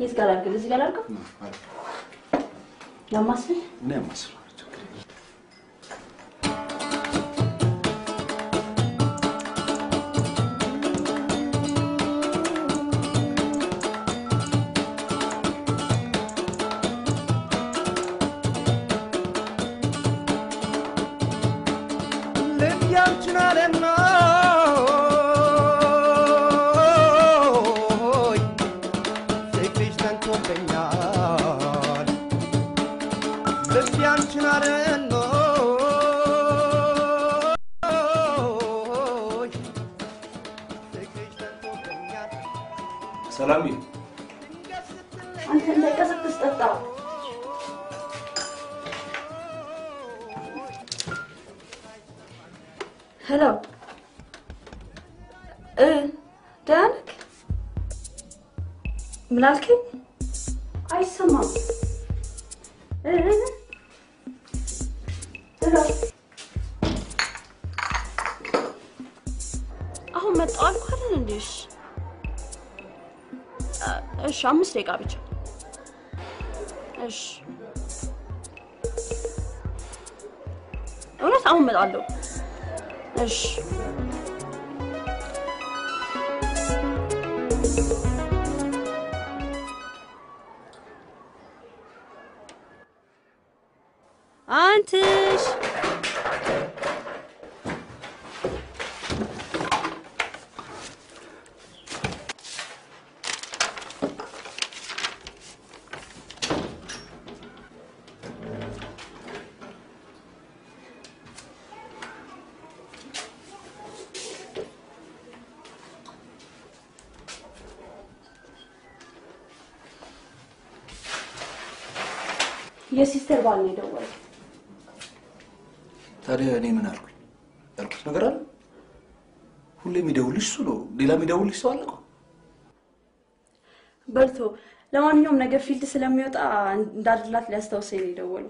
የት ጋር አድርገህ እዚህ ጋር አድርገው ያማስል እኔ አማስለዋለሁ። ችግር የለም። ልብ ያንቺን አለና ፍቅርሽ ተንቶብኛል ልብ ያንቺን አለና ፍቅርሽ ተንቶብኛል ሰላም አንተ እንዳይቀሰቅስ ጠጣ። ሄሎ እ ደህና ነህ? ምን አልከኝ? አይሰማም። እ እ ሄሎ አሁን መጣሁ አልኩህ አይደል እንዴ? እሺ እሺ፣ አምስት ደቂቃ ብቻ። እሺ፣ እውነት አሁን እመጣለሁ። እሺ አንትሽ የሲስተር ባል ነው የደወለው። ታዲያ እኔ ምን አልኩኝ? ያልኩት ነገር አለ? ሁሌ የሚደውልሽ እሱ ነው። ሌላ የሚደውልሽ ሰው አለ እኮ። በልቶ ለማንኛውም ነገር ፊልድ ስለሚወጣ እንዳድላት ሊያስታውሰኝ ነው የደወለው።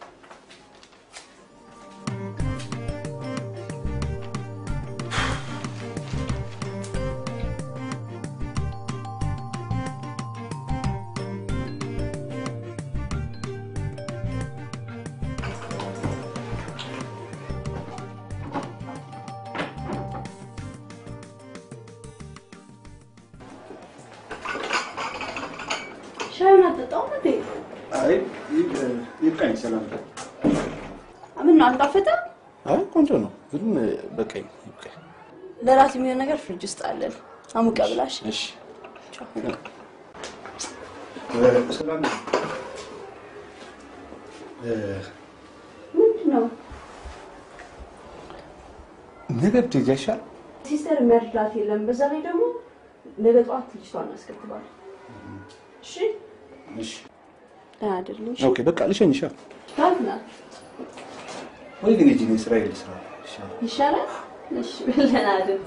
ሻዩን አጠጣውም እንዴ? አይ ይብቃኝ። ሰላም ምን ነው አልጣፈጠም? አይ ቆንጆ ነው፣ ግን በቃኝ። ይብቃኝ። ለራት የሚሆን ነገር ፍሪጅ ውስጥ አለን። አሙቀ ብላሽ። እሺ ቻው። ሰላም ምንድን ነው ነገ ብትሄጂ አይሻልም? ሲስተር የሚያድላት የለም። በዛ ላይ ደግሞ ነገ ጠዋት ልጅቷን እናስከትባለን። እሺ እሺ ደህና አይደለም። እሺ ኦኬ፣ በቃ ልሸኝሻ ታትና ወይ ግን ሂጂ፣ እኔ ስራዬን ልስራ ይሻላል። ይሻላል። እሺ ደህና አይደል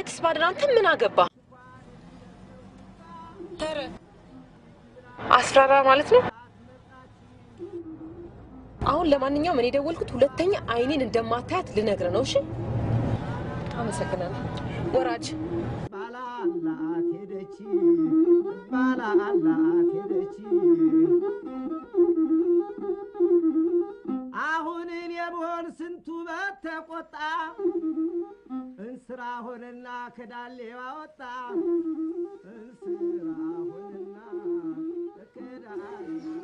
ብነግስ ባድር አንተ ምን አገባ? ኧረ አስፈራራ ማለት ነው። አሁን ለማንኛውም እኔ የደወልኩት ሁለተኛ አይኔን እንደማታያት ልነግር ነው። እሺ፣ አመሰግናለሁ። ወራጅ ባላላት ሄደች ባላላት ሄደች አሁን እኔ ብሆን ስንቱ በተቆጣ እንስራ ሆነና ከዳሌዋ ወጣ እንስራ ሆነና ከዳሌዋ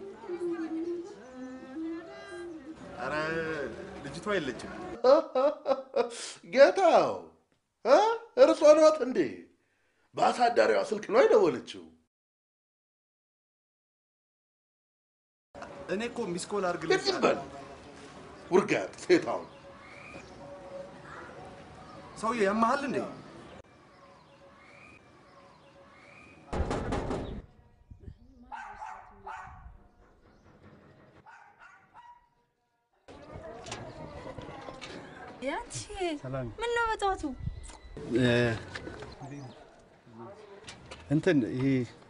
ኧረ ልጅቷ የለችም። ጌታው እ? እርሶ ነዎት እንዴ? በአሳዳሪዋ ስልክ ነው የደወለችው። እኔ እኮ ሚስኮል አድርግልኝ ዝም በል ውርጋት ሴታውን ሰውዬ ያመሃል እንዴ? ያንቺ ምን ነው በጠዋቱ? እንትን ይሄ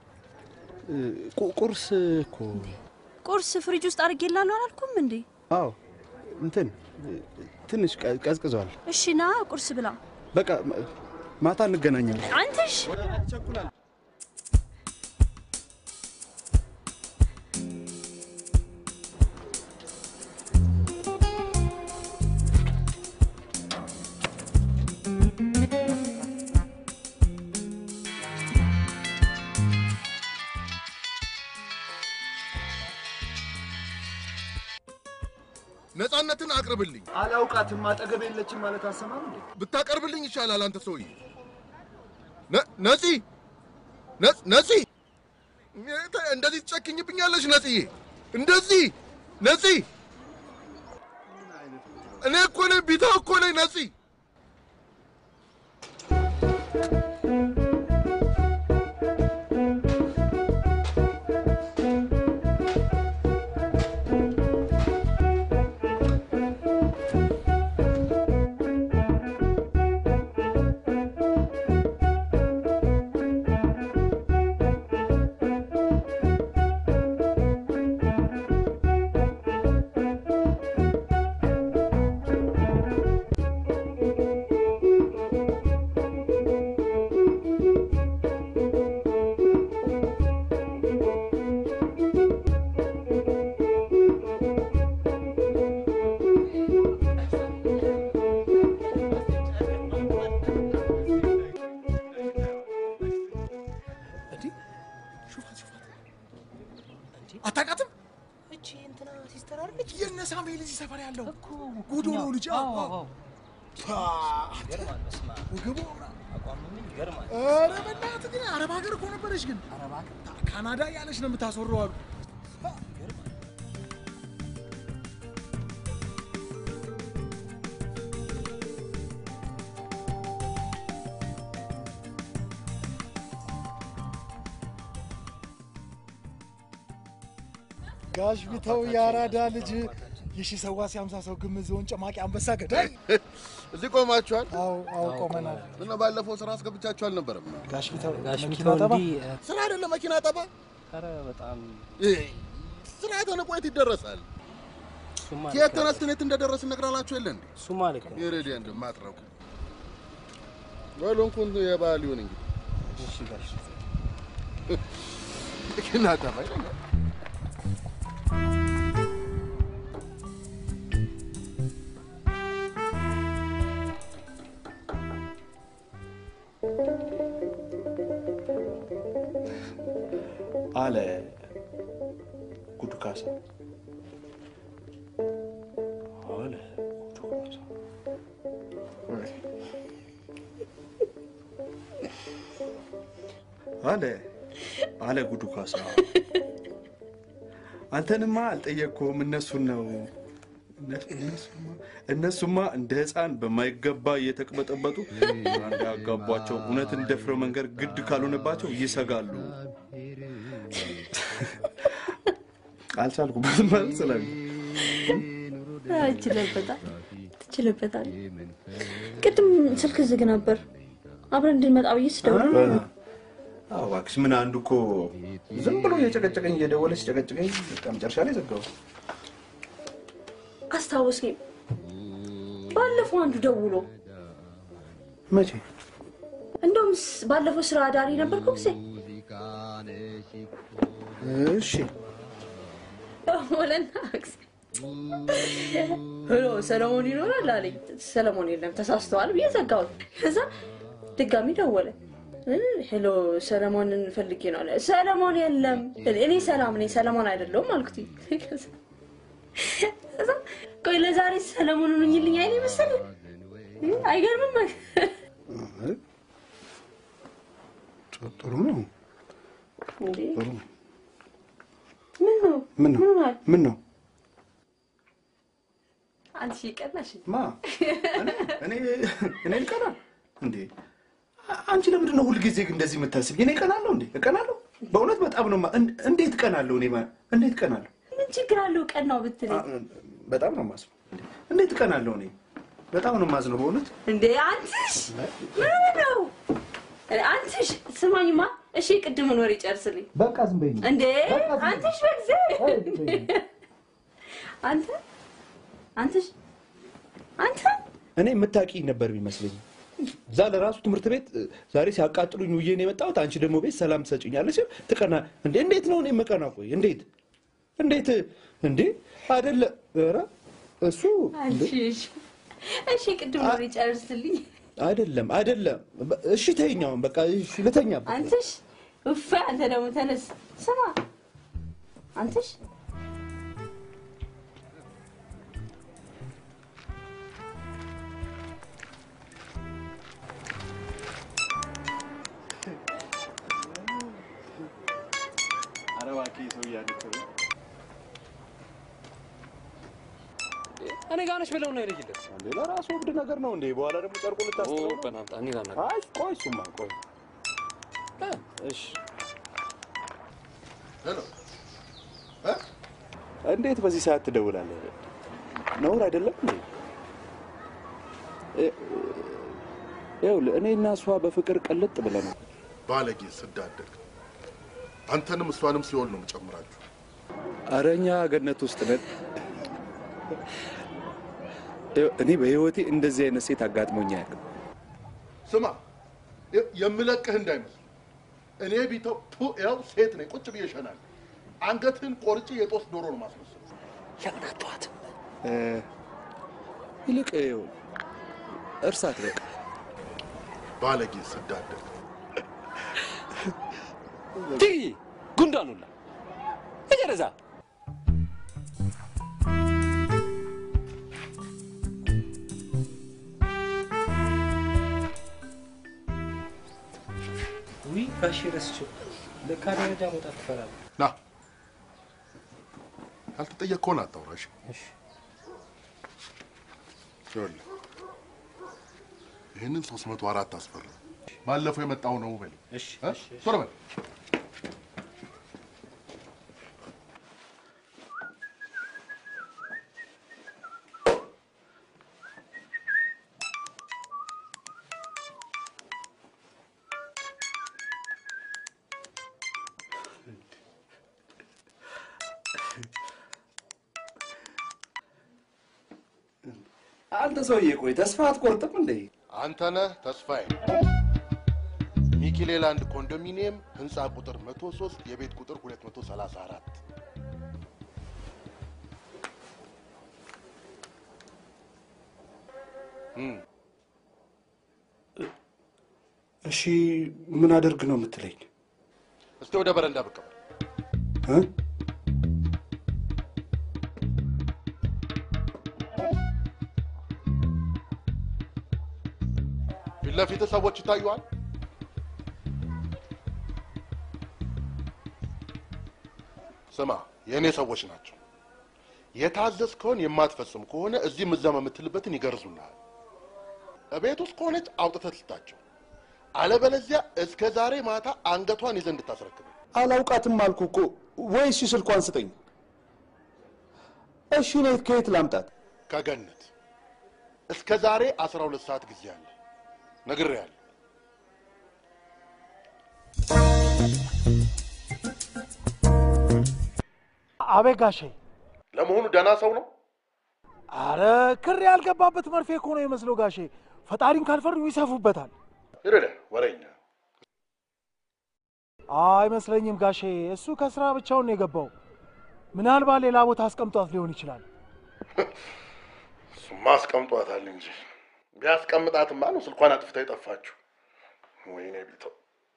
ቁ- ቁርስ እኮ ቁርስ ፍሪጅ ውስጥ አድርጌላለሁ አላልኩም እንዴ? አዎ እንትን ትንሽ ቀ- ቀዝቅዟል። እሺ ና ቁርስ ብላ። በቃ ማ- ማታ እንገናኛለን። አንተሽ ነፃነትን አቅርብልኝ። አላውቃትም፣ አጠገብ የለችም ማለት አሰማም እንዴ? ብታቀርብልኝ ይሻላል። አንተ ሰውዬ ነ- ነፂ ነ- ነፂ ተ- እንደዚህ ትጨክኝብኛለሽ? ነፂዬ እንደዚህ ነፂ እኔ እኮ ነኝ ቢታ እኮ ነኝ ነፂ አታውቃትም? እቺ እንትና ሲስተር አለች የእነ ሳሙኤል እዚህ ሰፈር ያለው ጉዶ ነው ልጅ። አዎ፣ አዎ። ወገቡ ኧረ በእናትህ ግን አረብ ሀገር እኮ ነበረች። ግን ካናዳ ያለች ነው የምታስወራው አሉ። ጋሽ ቢተው የአራዳ ልጅ የሺ ሰዋሲ ሃምሳ ሰው ግምት ዞን ጨማቂ አንበሳ ገዳይ እዚህ ቆማችኋል? አዎ አዎ ቆመናል። እና ባለፈው ስራ አስገብቻችሁ አልነበረም? ጋሽ ቢተው ጋሽ መኪና ቢተው ጠባ እንዲህ ስራ አይደለም መኪና ጠባ። ኧረ በጣም ይሄ ስራ ተነቆ የት ይደረሳል? እሱማ ከየት ልክ ነው። ተነስተን የት እንደደረስን ነግራላችሁ የለ እንዴ? እሱማ ልክ ነው። የሬዲያ እንደማትረቁ በሉ እንኩን የባህል ይሁን እንግዲህ እሺ ጋሽ መኪና ጠባ ይለኛል። አለ ጉዱ ካሳ አለ ጉዱ ካሳ አለ አለ ጉዱ ካሳ አንተንማ አልጠየቅኩም እነሱን ነው እነ- እነሱማ- እነሱማ እንደ ህፃን በማይገባ እየተቅበጠበጡ እንዳያጋቧቸው እውነትን ደፍረው መንገድ ግድ ካልሆነባቸው ይሰጋሉ አልቻልኩበትም ማለት ስላለ ትችልበታል ትችልበታል። ቅድም ስልክ ዝግ ነበር። አብረን እንድንመጣ ብዬ ስደውል አዎ እባክሽ፣ ምን አንዱ እኮ ዝም ብሎ እየጨቀጨቀኝ እየደወለ ሲጨቀጭቀኝ በቃ መጨረሻ ላይ ዘጋው። አስታወስኝ። ባለፈው አንዱ ደውሎ መቼ? እንደውም ስ- ባለፈው ስራ አዳሪ ነበርኩ ጊዜ እሺ ደወለና ጊዜ ሄሎ ሰለሞን ይኖራል አለኝ። ሰለሞን የለም ተሳስተዋል ብዬ ዘጋሁት። ከዛ ድጋሚ ደወለ። እ፣ ሄሎ ሰለሞንን ፈልጌ ነው አለ። ሰለሞን የለም እኔ ሰላም ነኝ ሰለሞን አይደለሁም አልኩት። ከዛ ቆይ ለዛሬ ሰለሞን ሁኝልኝ አይኔ መሰለህ እ፣ አይገርምም? ጥሩ ነው። እንዴ ጥሩ ነው። ምን ነው ምን ነው? ምን ሆኗል? ምን ነው? አንቺ ቀናሽ ማ እኔ እኔ ልቀና እንዴ? አንቺ ለምንድን ነው ሁልጊዜ እንደዚህ የምታስብ? እኔ እቀናለሁ እንዴ? እቀናለሁ? በእውነት በጣም ነው። ማ- እን- እንዴት እቀናለሁ? እኔ ማ- እንዴት እቀናለሁ? ምን ችግር አለው? ቀናው ብትለኝ በጣም ነው የማዝነው። እንዴ! እንዴት እቀናለሁ? እኔ በጣም ነው የማዝነው በእውነት። እንዴ አንትሽ ምን ነው አንትሽ ስማኝማ እሺ ቅድምን ወሬ ጨርስልኝ በቃ ዝም በይኝ። እንዴ አንትሽ በጊዜ አንተ አንትሽ አንተ እኔ የምታውቂኝ ነበር የሚመስለኝ። እዛ ለራሱ ትምህርት ቤት እ፣ ዛሬ ሲያቃጥሉኝ ውዬ ነው የመጣሁት። አንቺ ደግሞ ቤት ሰላም ትሰጭኛለሽ። ትቀና እንዴ? እንዴት ነው እኔ የምቀና? ቆይ እንዴት እንዴት እንዴ? አይደለ ኧረ እሱ እንዴ? አንትሽ እሺ ቅድምን ወሬ ጨርስልኝ አይደለም አይደለም። በ- እሺ ተይኛውን በቃ እሺ ልተኛበት። አንትሽ እፍ አንተ ደግሞ ተነስ ስማ አንትሽ ኧረ እባክህ ሰው እያነከረ እኔ ጋር ነሽ ብለው ነው የለየለት። ሌላ ራሱ እብድ ነገር ነው እንዴ? በኋላ ደግሞ ጨርቁ ልታስጥለው ነው? በናምጣ እኔ ላና አይ ቆይ እሱማ ቆይ እ፣ እሺ ሄሎ እንዴት በዚህ ሰዓት ትደውላለህ? ነውር አይደለም እንዴ? እ- ይኸውልህ እኔ እና እሷ በፍቅር ቅልጥ ብለን ባለጌ ስዳደግ አንተንም እሷንም ሲሆን ነው የምጨምራችሁ። ኧረ እኛ ገነት ውስጥ ነን። ይኸው እኔ በህይወቴ እንደዚህ አይነት ሴት አጋጥሞኝ አያውቅም። ስማ የ- የምለቅህ እንዳይመስል እኔ ቢተው ቱ ያው ሴት ነኝ ቁጭ ብዬ እሸናለሁ። አንገትህን ቆርጬ የጦስ ዶሮ ነው ማስመሰል። ለምናቷት እ፣ ይልቅ ይኸው እርሳት በቃ ባለጌ ስዳደግ ትይ ጉንዳኑላ እጀረዛ ውይ ጋሼ ረስቼው ለካ ደረጃ መውጣት ትፈራለህ። ና ያልተጠየቅከውን አታውራሽ። ይኸውልህ ይህንን ሶስት መቶ አራት አስፈር ባለፈው የመጣው ነው በል እ? ቶሎ በል አንተ ሰውዬ ቆይ ተስፋ አትቆርጥም እንዴ? አንተ ነህ ተስፋዬ። ሚኪሌላንድ ኮንዶሚኒየም ህንፃ ቁጥር 103 የቤት ቁጥር 234 እም፣ እሺ ምን አደርግ ነው የምትለኝ? እስቲ ወደ በረንዳ ብቅ በል። እ? ፊት ለፊት ሰዎች ይታዩሃል። ስማ፣ የእኔ ሰዎች ናቸው። የታዘዝከውን የማትፈጽም ከሆነ እዚህ ምዘማ የምትልበትን ይገርዙልሃል። እቤት ውስጥ ከሆነች አውጥተህ ትስጣቸው፣ አለበለዚያ እስከ ዛሬ ማታ አንገቷን ይዘህ እንድታስረክብ። አላውቃትም አልኩ እኮ። ወይ እሺ ስልኳን ስጠኝ። እሺ እኔ ከየት ላምጣት? ከገነት እስከ ዛሬ 12 ሰዓት ጊዜ አለ። ነግሬሃለሁ። አቤት ጋሼ። ለመሆኑ ደህና ሰው ነው? አረ ክር ያልገባበት መርፌ እኮ ነው የመስለው ጋሼ። ፈጣሪን ካልፈሩ ይሰፉበታል። ይርደ ወሬኛ አይመስለኝም ጋሼ። እሱ ከስራ ብቻውን ነው የገባው። ምናልባት ሌላ ቦታ አስቀምጧት ሊሆን ይችላል። እሱማ አስቀምጧታል እንጂ ቢያስቀምጣትማ ነው ስልኳን አጥፍታ የጠፋችው። ወይኔ ቢተው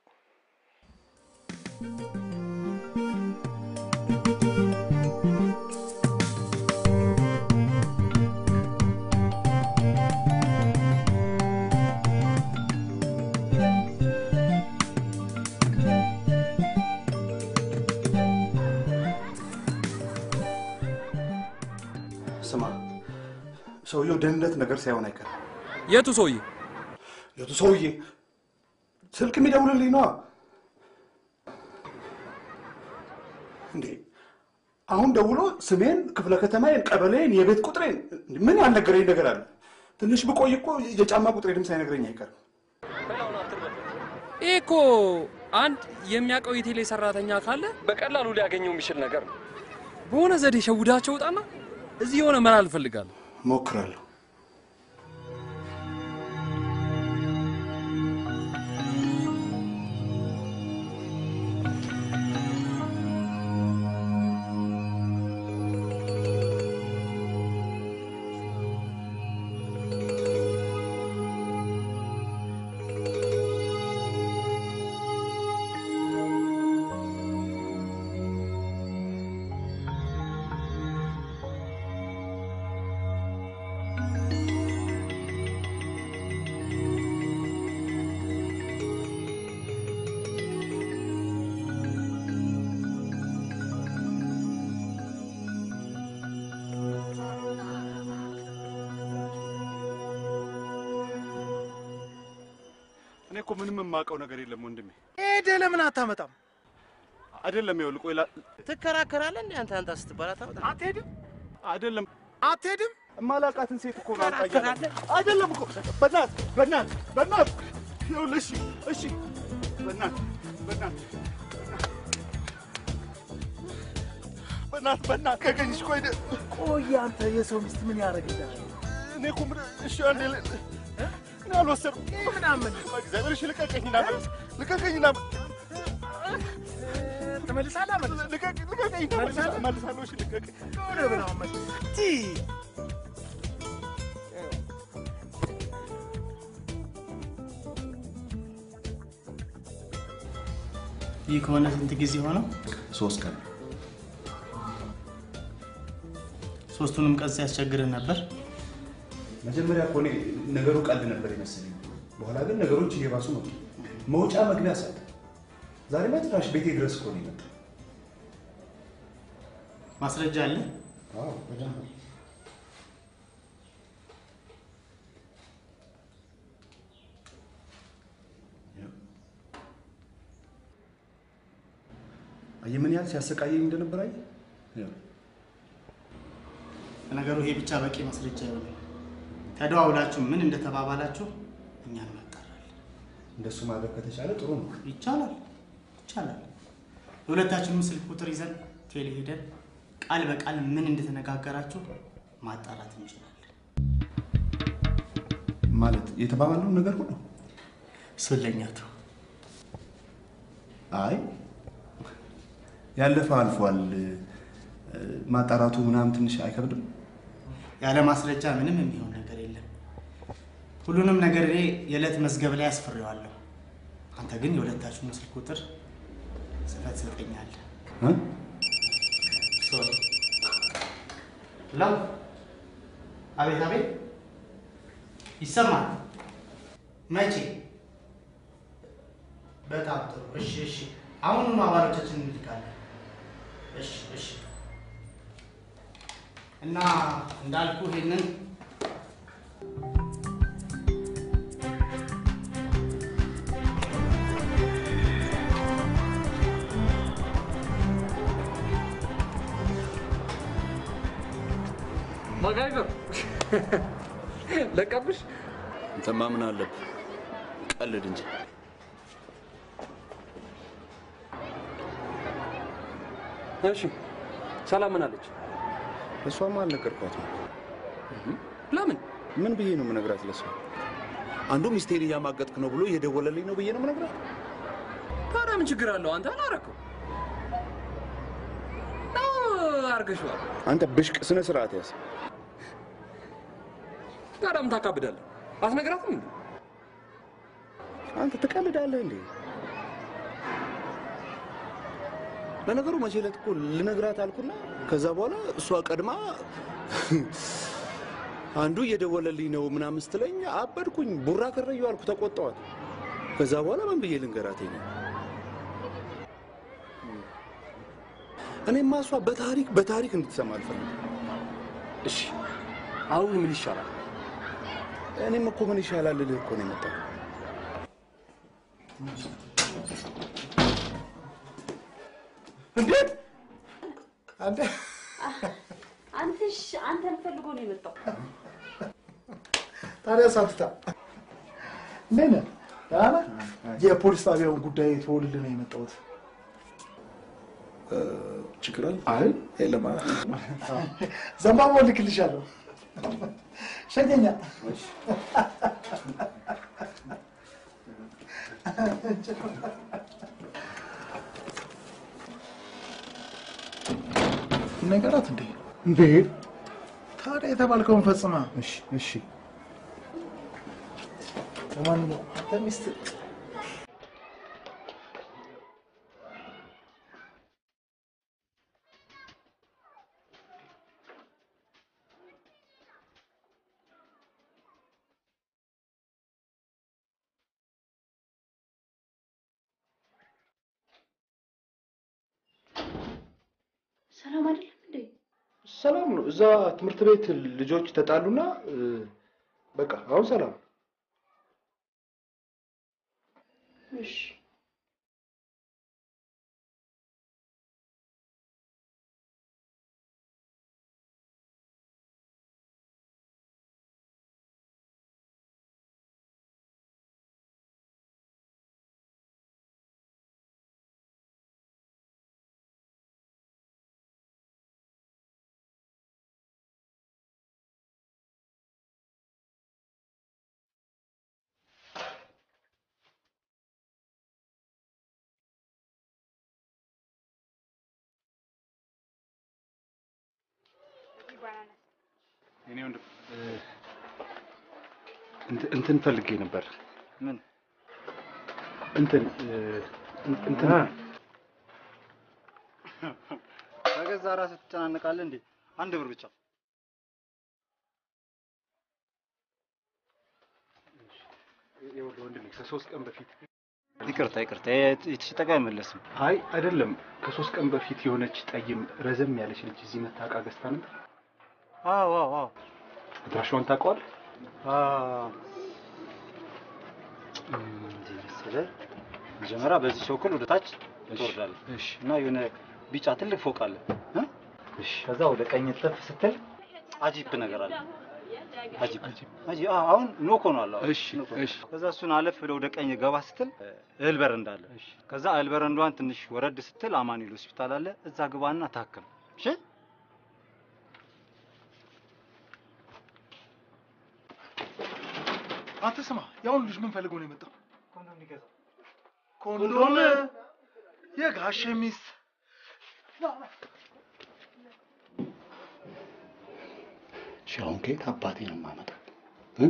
ስማ፣ ሰውየው ደህንነት ነገር ሳይሆን አይቀርም። የቱ ሰውዬ? የቱ ሰውዬ? ስልክ የሚደውልልኝ ነዋ። እንዴ አሁን ደውሎ ስሜን፣ ክፍለ ከተማዬን፣ ቀበሌን፣ የቤት ቁጥሬን ምን ያልነገረኝ ነገር አለ? ትንሽ ብቆይ እኮ የጫማ ቁጥሬንም ሳይነግረኝ አይቀርም። ይህ እኮ አንድ የሚያውቀው የቴሌ ሰራተኛ ካለ በቀላሉ ሊያገኘው የሚችል ነገር ነው። በሆነ ዘዴ ሸውዳቸው ውጣና እዚህ የሆነ መላ እፈልጋለሁ። ሞክራለሁ። እኔ እኮ ምንም የማውቀው ነገር የለም ወንድሜ። ሄደህ ለምን አታመጣም? አይደለም ይኸውልህ፣ ቆይ ላ- ትከራከራለህ እንዴ አንተ አንተ ስትባል አታመጣም? አትሄድም? አይደለም አትሄድም? የማላውቃትን ሴት እኮ ነው አንጣ እያለ- ትከራከራለህ? አይደለም እኮ በእናትህ በእናትህ በእናትህ ይኸውልህ፣ እሺ እሺ፣ በእናትህ በእናትህ በእናትህ በእናትህ ከገኝሽ ቆይ ደ- ቆይ አንተ የሰው ሚስት ምን ያደርግልሃል? እኔ እኮ ምን እሺ አንዴ ል- እኔ አልወሰድኩም። ምናምን እግዚአብሔር እሺ ልቀቀኝና መልስ ልቀቀኝና ትመልሳለህ? መልስ ልቀቅ- ልቀቀኝና መልስ- መልሳለሁ። እሺ ልቀቀኝ። ሆነ ብለው መልስ ቲ ይህ ከሆነ ስንት ጊዜ ሆነው? ሶስት ቀን ሶስቱንም ቀን ሲያስቸግርህ ነበር? መጀመሪያ እኮ እኔ ነገሩ ቀልድ ነበር የመሰለኝ። በኋላ ግን ነገሮች እየባሱ መጡ። መውጫ መግቢያ ሳጣ። ዛሬ ጭራሽ ቤቴ ድረስ እኮ ነው የመጣው። ማስረጃ አለ? አዎ በደንብ አየህ ምን ያህል ሲያሰቃየኝ እንደነበር አየህ። ያው ለነገሩ ይሄ ብቻ በቂ ማስረጃ ይሆናል። ተደዋውላችሁ ምን እንደተባባላችሁ እኛ እንመጣለን። እንደሱ ማድረግ ከተቻለ ጥሩ ነው። ይቻላል ይቻላል። የሁለታችንም ስልክ ቁጥር ይዘን ቴሌ ሄደን ቃል በቃል ምን እንደተነጋገራችሁ ማጣራት እንችላለን። ማለት የተባባልነው ነገር ሁሉ እሱን ለእኛ ተው። አይ ያለፈ አልፏል። ማጣራቱ ምናምን ትንሽ አይከብድም? ያለ ማስረጃ ምንም የሚሆን ነገር የለም። ሁሉንም ነገር እኔ የዕለት መዝገብ ላይ አስፍሬዋለሁ። አንተ ግን የሁለታችሁን ስልክ ቁጥር ጽፈት ትሰጠኛለህ። እ? ሶሪ። ለው አቤት አቤት፣ ይሰማል። መቼ? በጣም ጥሩ። እሺ እሺ፣ አሁኑኑ አባሎቻችን እንልካለን። እሺ እሺ። እና እንዳልኩ ይሄንን ማጋይበር ለቀብሽ እንተማ ምን አለብህ? ቀልድ እንጂ እሺ ሰላም ምን አለች? እሷማ አልነገርኳትም። ለምን? ምን ብዬ ነው የምነግራት ለሷ? አንዱ ሚስቴን እያማገጥክ ነው ብሎ እየደወለልኝ ነው ብዬ ነው የምነግራት። ታዲያ ምን ችግር አለው? አንተ አላረከው ነው አርገሽዋል። አንተ ብሽቅ ስነ ስርዓት ያዝ። ታዲያ ምን ታካብዳለህ? አትነግራትም እንዴ? አንተ ትቀልዳለህ እንዴ? ለነገሩ መቼ ዕለት እኮ ልነግራት አልኩና ከዛ በኋላ እሷ ቀድማ አንዱ እየደወለልኝ ነው ምናምን ስትለኝ አበድኩኝ። ቡራ ከረዩ አልኩ፣ ተቆጣዋት። ከዛ በኋላ ምን ብዬ ልንገራት ነው? እኔማ እሷ በታሪክ በታሪክ እንድትሰማ አልፈልግም። እሺ አሁን ምን ይሻላል? እኔም እኮ ምን ይሻላል ልልህ እኮ ነው የመጣው። እንዴት አንተ አንተሽ አንተን ፈልጎ ነው የመጣው። ታዲያ ሳትታ ምን አለ የፖሊስ ጣቢያውን ጉዳይ ተወልልህ ነው የመጣሁት። ችግር አለ? አይ የለም። ዘንባባ ልክልሻለሁ። ሸኘኛ ነገራት እንዴ? እንዴ ታዲያ የተባልከውን ፈጽማ። እሺ እሺ። ለማንኛውም አንተ ሚስት ሰላም አይደለም እንዴ? ሰላም ነው። እዛ ትምህርት ቤት ልጆች ተጣሉና እ፣ በቃ አሁን ሰላም ነው። እሺ እኔ ወንድም እ፣ እንት- እንትን ፈልጌ ነበር። ምን እንትን እ፣ እን- እንትን በገዛ ራስህ ትጨናነቃለህ እንዴ? አንድ ብር ብቻ ይኸውልህ ወንድሜ ከሶስት ቀን በፊት ይቅርታ ይቅርታ፣ የተሸጠቀ አይመለስም። አይ አይደለም፣ ከሶስት ቀን በፊት የሆነች ጠይም ረዘም ያለች ልጅ እዚህ መታ ዕቃ ገዝታ ነበር። አዎ አዎ አዎ አድራሻዋን ታውቀዋለህ? እንዲህ መሰለህ፣ መጀመሪያ በዚህ በኩል ወደ ታች ትወርዳለህ እና የሆነ ቢጫ ትልቅ ፎቅ አለ እ? ከዛ ወደ ቀኝ ተፍ ስትል አጂፕ ነገር አለ። አጂፕ አጂ አዎ፣ አሁን ኖኮ ነው አለ። እሺ እሺ። ከዛ እሱን አለፍ ብለህ ወደ ቀኝ ገባ ስትል እህል በረንዳ አለ። ከዛ እህል በረንዳዋን ትንሽ ወረድ ስትል አማኑኤል ሆስፒታል አለ። እዛ ግባና ታከም። እሺ አንተ ስማ፣ ያሁን ልጅ ምን ፈልጎ ነው የመጣው? ኮንዶም ሊገዛ ኮንዶም የጋሼ ሚስት እሺ፣ አሁን ከየት አባቴ ነው የማመጣት? እ?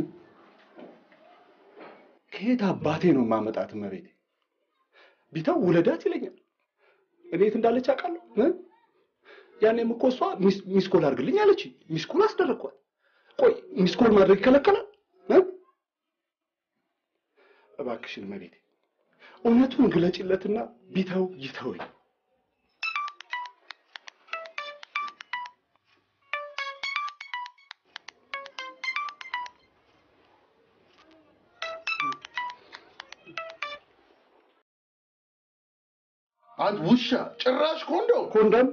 ከየት አባቴ ነው የማመጣት? እመቤቴ ቢተው ውለዳት ይለኛል። እኔ የት እንዳለች አውቃለሁ። እ? ያኔም እኮ እሷ ሚስ- ሚስኮል አድርግልኝ አለች። ሚስኮል አስደረግኳት። ቆይ ሚስኮል ማድረግ ይከለከላል? እ? እባክሽን እመቤቴ እውነቱን ግለጭለትና ቢተው ይተወኝ። አንድ ውሻ ጭራሽ ኮንዶም ኮንዶም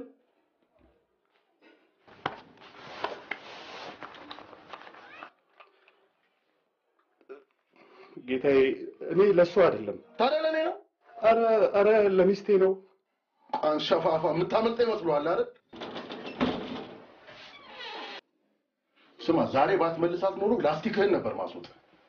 ጌታዬ፣ እኔ ለእሱ አይደለም። ታዲያ ለእኔ ነው? አረ አረ ለሚስቴ ነው። አንሸፋፋ የምታመልጠ ይመስለዋል አይደል? ስማ፣ ዛሬ ባትመልሳት ኖሮ ላስቲክህን ነበር ማስወጥ።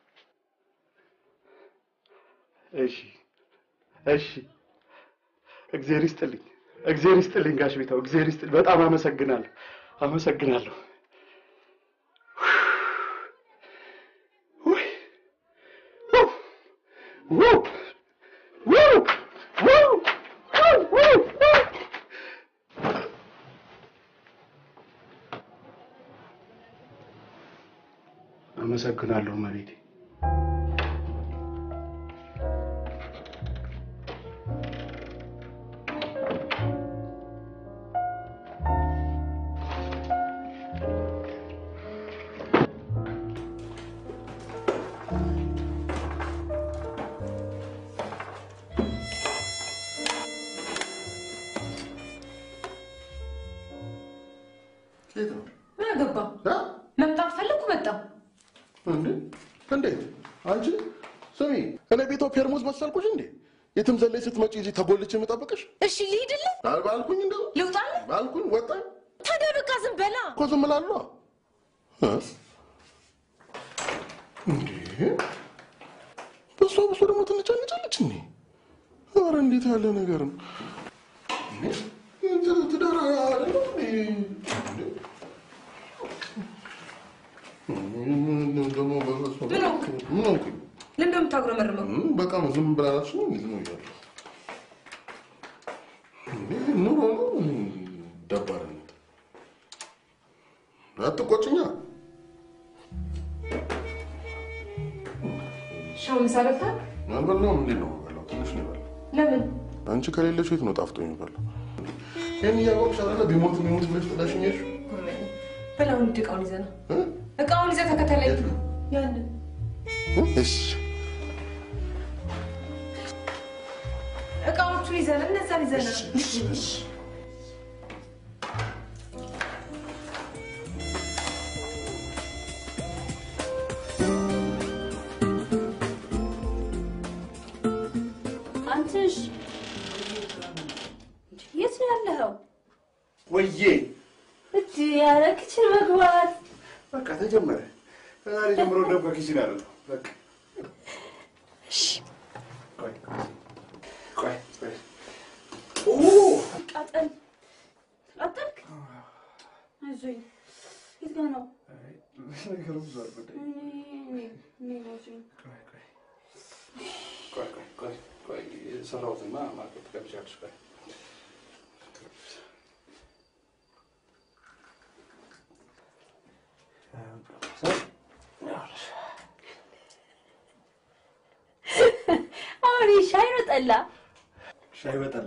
እሺ እሺ፣ እግዚአብሔር ይስጥልኝ፣ እግዚአብሔር ይስጥልኝ ጋሽ ቤታው፣ እግዚአብሔር ይስጥልኝ። በጣም አመሰግናለሁ፣ አመሰግናለሁ። ውይ፣ ውይ፣ ውይ፣ ውይ፣ ውይ፣ ውይ፣ ውይ፣ ውይ። አመሰግናለሁ መቤቴ። ኬት ነው ምን አገባ? መምጣት ፈለግኩ መጣሁ። እንዴ? እንዴት? አንቺ ስሚ፣ እኔ ቤቶ ፔርሙዝ መሰልኩሽ እንዴ? የትም ዘለይ ስትመጪ እዚህ ተጎልቼ የምጠብቅሽ እሺ ልሂድልህ? ባልኩኝ እንደው ልውጣልህ? ባልኩኝ ወጣኝ ታዲያ በቃ ዝም በላ። እኮ ዝም እላለሁ። እ? እንዴ? በሷ በሷ ደግሞ ትንጫንጫለች እንዴ? ኧረ እንዴት ያለ ነገር ነው! እንትን ትዳር አይደለም እንዴ? እንዴ? ደግሞ በበሷ ምን ሆንክ? ምን ሆንኩኝ? ለምን እንደምታጉረመርመው? እ? በቃ ነው ዝም ብላላችሁ ነው እንዴ? ነው እያለሁ እንዴ? ኑሮ ነው ደባርነት። አትቆጭኛ። ሻው ምሳ በልተሃል? አልበላሁም። እንዴት ነው የምበላው? ትንሽ ነው የበላው። ለምን? አንቺ ከሌለሽ የት ነው ጣፍጦ የሚበላው? ይህን እያወቅሽ አይደለ ቢሞት ቢሞት ብለሽ ጥለሽኝ ሄድሽ? በላውን ሂድ፣ እቃውን ይዘህ ና። እቃውን ይዘህ ተከተለኝ። ያንን እሺ እቃዎቹን ይዘህ ና፣ እነዛን ይዘህ ና። አንተሽ የት ነው ያለኸው? ወዬ እጅ ያለ ክችን መግባት በቃ ተጀመረ። ከዛሬ ጀምሮ ደግሞ ከኪችን አይደለም። በቃ ቆይ ቆይ ቆይ ኦ ቃጠል ቃጠልክ? አይዞኝ። የት ጋር ነው? ነገሩ ብዙ አልጎዳኝ። እኔ- እኔ አይዞኝ። ቆይ ቆይ ቆይ ቆይ የሰራሁትና ማርኬት ትቀብቻለሽ። ቆይ አሁን ይህ ሻይ ነው ጠላ? ሻይ በጠላ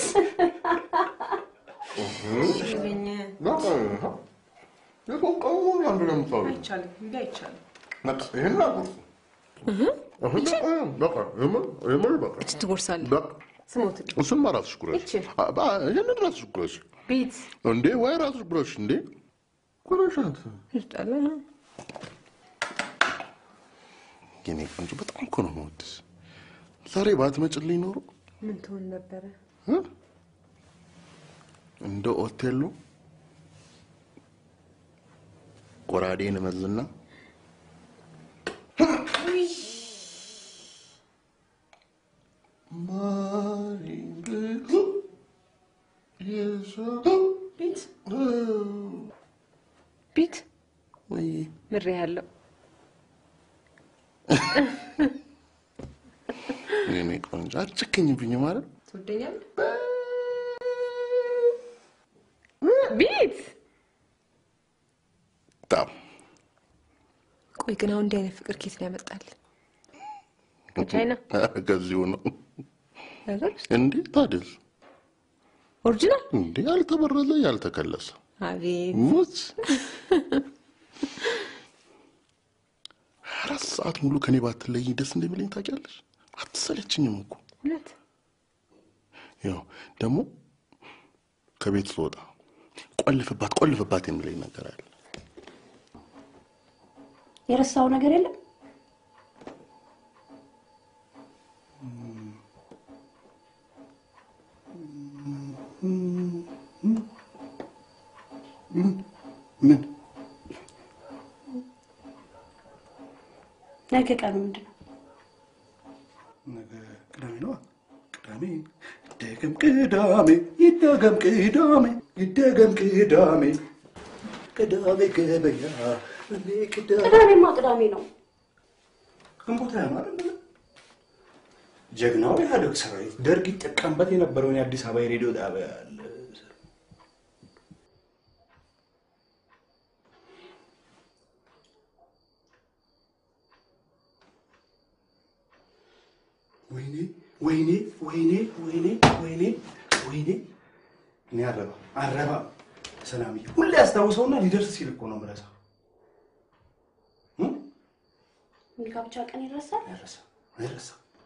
በቃ የሰው ቀን ሙሉ አንዱ ነው የምታወሪው። አይቻልም፣ እንዲህ አይቻልም። በቃ ይሄን አጉርሱ። አሁን በቃ በቃ የምር የምር በቃ ትጎርሳለህ። በቃ ስሞትልኝ። እሱማ ራስሽ ጉረሽ። ይቺ አ- ባ- ይሄንን ራስሽ ጉረሽ ቤት እንዴ! ወይ ራስሽ ጉረሽ እንዴ! ጉረሻት። ይርጣለ የኔ ቆንጆ በጣም እኮ ነው የምወድሽ። ዛሬ ባትመጭልኝ ኖሮ ምን ትሆን ነበረ? እ? እንደ ኦቴሎ ጎራዴን እመዝና ቤት ቤት ወይ ምሬ ያለው የኔ ቆንጆ አትጨክኝብኝ ማለት ትወደኛለህ? ቤት በጣም ቆይ ግን አሁን እንዲህ አይነት ፍቅር ኬት ነው ያመጣል? ከቻይና ከዚሁ ነው ሀገር ውስጥ እንዴ? ታዲያስ ኦሪጂናል እንዴ? ያልተበረዘ ያልተከለሰ አቤት ሙች አራት ሰዓት ሙሉ ከኔ ባትለይኝ ደስ እንደሚለኝ ታውቂያለሽ። አትሰለችኝም እኮ እውነት ያው ደግሞ ከቤት ስወጣ ቆልፍባት ቆልፍባት የሚለኝ ነገር አለ። የረሳው ነገር የለም? ምን ነገ ቀኑ ምንድን ነው? ነገ ቅዳሜ ነዋ። ቅዳሜ ይደገም ቅዳሜ ይደገም ቅዳሜ ይደገም ቅዳሜ ቅዳሜ ገበያ እኔ ቅዳሜ ቅዳሜማ ቅዳሜ ነው። ግንቦት ሃያ ነው አይደል? ጀግናው ኢህአዴግ ሰራዊት ደርግ ይጠቀምበት የነበረውን የአዲስ አበባ የሬዲዮ ጣቢያ አለ። ወይኔ ወይኔ ወይኔ ወይኔ ወይኔ ወይኔ እኔ አረባ አረባ ሰላምዬ ሁሌ ያስታውሰውና ሊደርስ ሲል እኮ ነው የምረሳው። የጋብቻ ቀን ይረሳል? አይረሳ አይረሳ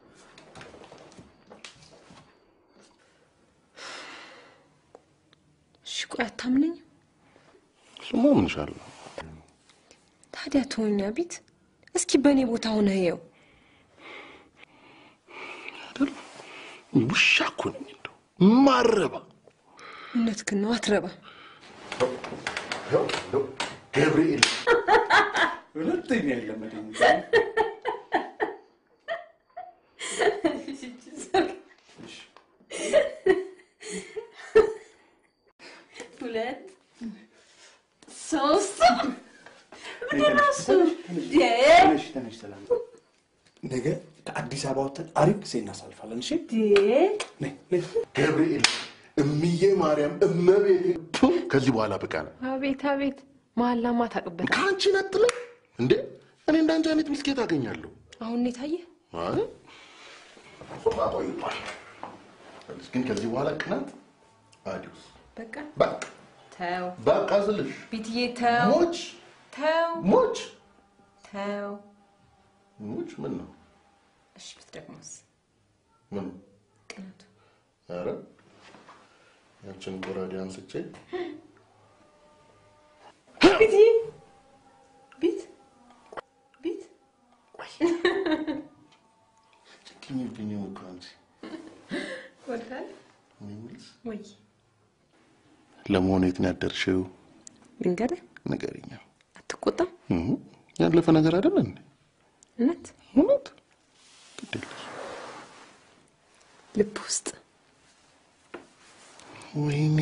እሺ ቆይ አታምነኝ? ስማ ምን ይሻላል? ታዲያ ተወኛ ቢት እስኪ በእኔ ቦታ ሆነ ይኸው ውሻ እኮ ነኝ እንደው ማረባ እውነትህን ነው አትረባ ገብርኤል ሁለተኛ የለመደኝ ሁለት ሶስት ምንድን ነው እሱ? እንዴ! ትንሽ ትንሽ ሰላም ነገ ከአዲስ አበባ ወጥተን አሪፍ ጊዜ እናሳልፋለን። እሺ ነይ ነይ ገብርኤል እምዬ ማርያም እመቤቴ ቱ፣ ከዚህ በኋላ በቃ ነው። አቤት አቤት መሀላማ ታውቅበት ከአንቺ ነጥለኝ እንዴ! እኔ እንዳንቺ አይነት ሚስኬት አገኛለሁ። አሁን ነው የታየ አይ እሱማ ቆይቷል። ግን ከዚህ በኋላ ቅናት አዲስ በቃ በቃ ተው በቃ ስልሽ ቢትዬ ተው ሞች ተው ሞች ተው ሞች ምን ነው እሺ ብትደግሞስ ምን ቅናቱ ኧረ ያችን ጎራዴ አንስቼ ቢትዬ ቢት ቢት ጭክኝብኝም እኮ አንቺ ወዳል እኔ የምልሽ ወይ ለመሆኑ የት ነው ያደርሽው? ልንገርህ ንገሪኛ። አትቆጣም እህ፣ ያለፈ ነገር አይደለ እንዴ? እውነት እውነት ልብ ውስጥ ወይኔ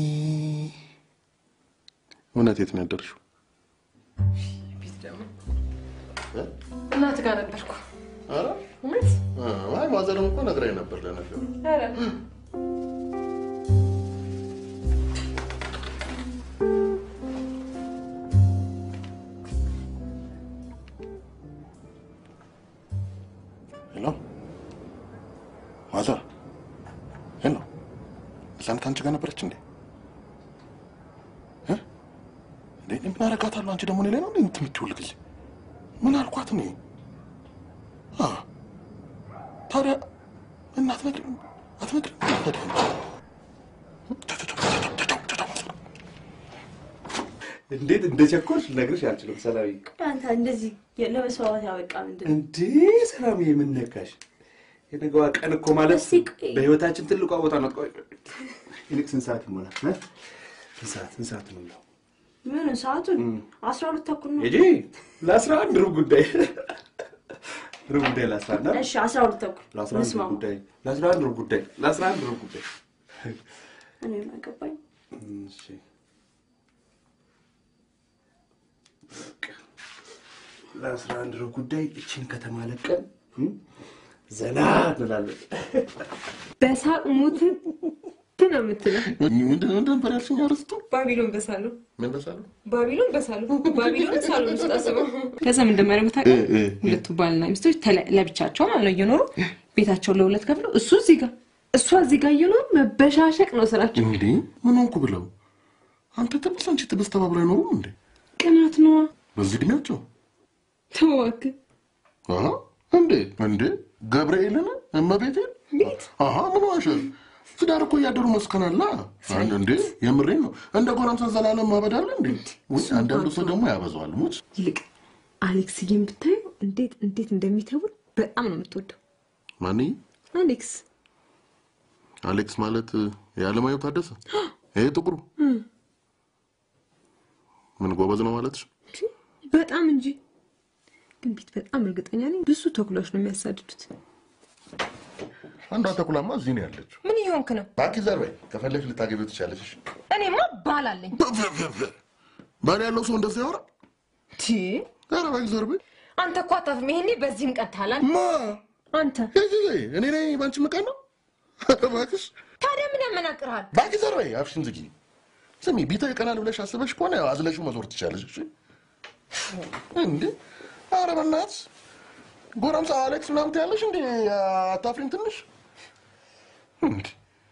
እውነት የት ነው ያደርሽው? ቢት ደግሞ እ? እናትህ ጋር ነበርኩ ኧረ እውነት እ፣ አይ ማዘርም እኮ ነግራኝ ነበር ለነገሩ። ኧረ ሄሎ ማዘር፣ ሄሎ እዛን ከአንቺ ጋር ነበረች እንዴ? እ? እንዴ እኔ ምን አደርጋታለሁ? አንቺ ደግሞ እኔ ላይ ነው እንዴ የምትምትይው ሁልጊዜ? ምን አልኳት እኔ? አ ታዲያ እና አትነግሪም አትነግሪም ታዲያ እንዴት እንደቸኮልሽ ልነግርሽ አልችልም። ሰላምዬ አንተ እንደዚህ ለመስዋዕት ያበቃ ምንድን ነው? እንዴ ሰላምዬ ምን ነካሽ? የነገዋ ቀን እኮ ማለት በህይወታችን ትልቋ ቦታ ናት። ቆይ ይልቅ ስንት ሰዓት ይሞላል? እ? ስንት ሰዓት ስንት ሰዓት ነው የሚለው? ምን ሰዓቱን አስራ ሁለት ተኩል ነው። ሂጂ ለአስራ አንድ ሩብ ጉዳይ ሩብ ጉዳይ ለአስራ አንድ አይደል? እሺ አስራ ሁለት ተኩል ለአስራ አንድ ሩብ እንስማማ። ጉዳይ ለአስራ አንድ ሩብ ጉዳይ ለአስራ አንድ ሩብ ጉዳይ እኔ ምን አገባኝ? እሺ በቃ ለአስራ አንድ ሩብ ጉዳይ እችን ከተማ ለቀን እም፣ ዘና እንላለን። በሳቅ ሙት ነው የምትለው። ምንድን ነበር ያልሽኝ? አርስቱ ባቢሎን በሳሉ ምን በሳሉ? ባቢሎን በሳሉ ባቢሎን ሳሎን ውስጥ አስበው። ከዛ ምን እንደሚያደርጉ ታውቃለህ? እ፣ እ፣ ሁለቱ ባልና ሚስቶች ተለ- ለብቻቸው ማለት ነው እየኖሩ ቤታቸውን ለሁለት ከፍለው እሱ እዚህ ጋር እሷ እዚህ ጋር እየኖሩ መበሻሸቅ ነው ስራቸው። እንዴ ምን ሆንኩ ብለው አንተ ትብስ አንቺ ትብስ ተባብለው አይኖሩም እንዴ? ቅናት ነዋ። በዚህ እድሜያቸው ተው እባክህ። አሀ፣ እንዴ እንዴ ገብርኤልን እመቤቴን አሀ ምን ዋሸ? ትዳር እኮ እያደሩ መስከናላ አንድ እንዴ የምሬን ነው። እንደ ጎረምሳ ዘላለም ማበድ አለ እንዴ? ውይ አንዳንዱ ሰው ደግሞ ያበዛዋል። ሙች ይልቅ አሌክስዬን ብታየው እንዴት እንዴት እንደሚተውል በጣም ነው የምትወደው። ማን አሌክስ አሌክስ ማለት የዓለማየሁ ታደሰ ይሄ ጥቁሩ እም፣ ምን ጎበዝ ነው ማለትሽ? በጣም እንጂ ግን ቢት በጣም እርግጠኛ ነኝ ብዙ ተኩላዎች ነው የሚያሳድዱት። አንዷ ተኩላማ እዚህ ነው ያለችው። ምን እየሆንክ ነው? እባክህ ዘር በይ፣ ከፈለግሽ ልታገቢው ትችያለሽ። እሺ? እኔማ ባል አለኝ። ባል ያለው ሰው እንደዚህ ያወራ? ቲ ኧረ እባክህ ዘር በይ። አንተ እኮ አታፍም። ይሄኔ በዚህም ቀጥታል። ማ አንተ እኔ ነኝ በአንቺ ምቀን ነው? እባክሽ ታዲያ ምን ያመናቅርሃል? እባክህ ዘር በይ፣ አፍሽን ዝጊ። ስሚ ቢታው ይቀናል ብለሽ አስበሽ ከሆነ ያው አዝለሽው መዞር ትችያለሽ። እሺ? እንዴ ኧረ በእናትሽ ጎረምሳ አሌክስ ምናምን ትያለሽ እንዴ? አታፍሪም ትንሽ? እንዴ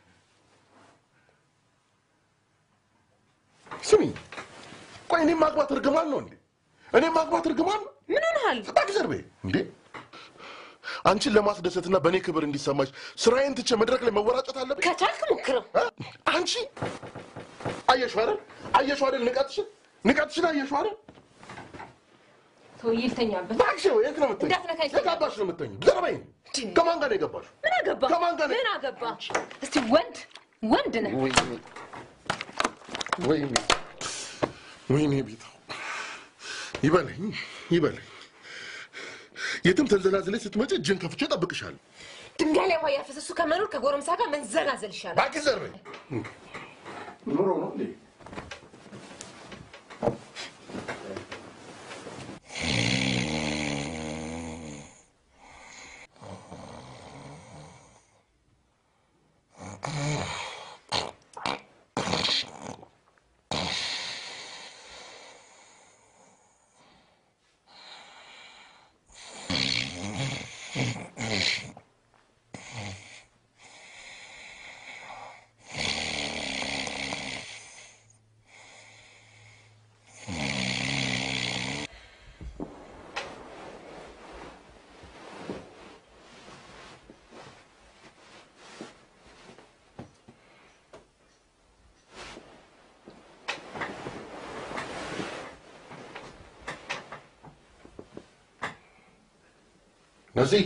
ስሚ፣ ቆይ እኔም ማግባት እርግማን ነው እንዴ? እኔም ማግባት እርግማን ነው? ምን ሆነሃል? እባክህ ዘር በይ። እንዴ አንቺን ለማስደሰትና በእኔ ክብር እንዲሰማሽ ስራዬን ትቼ መድረክ ላይ መወራጨት አለብኝ? ከቻልክ ሞክረው። አንቺ አየሽው አይደል? አየሽው አይደል? ንቀትሽን ንቀትሽን አየሽው አይደል? ሰውዬ ልተኛበት። እባክሽ የት ነው የምትተኝ? እንዳትነካኝ። የት አባሽ ነው የምትተኝ? ዘር በይ። ከማን ጋር ነው የገባሽው? ምን አገባ? ከማን ጋር ነው? ምን አገባ? እስቲ ወንድ ወንድ ነህ። ወይኔ ወይኔ ወይኔ ቤታው ይበለኝ ይበለኝ። የትም ተንዘላዝለሽ ስትመጪ እጅን ከፍቼ እጠብቅሻለሁ። ድንጋይ ላይ ውሃ እያፈሰሱ ከመኖር ከጎረምሳ ጋር መንዘላዘል ይሻላል። እባክሽ ዘር በይ። ኑሮ ነው እንዴ? ነዚህ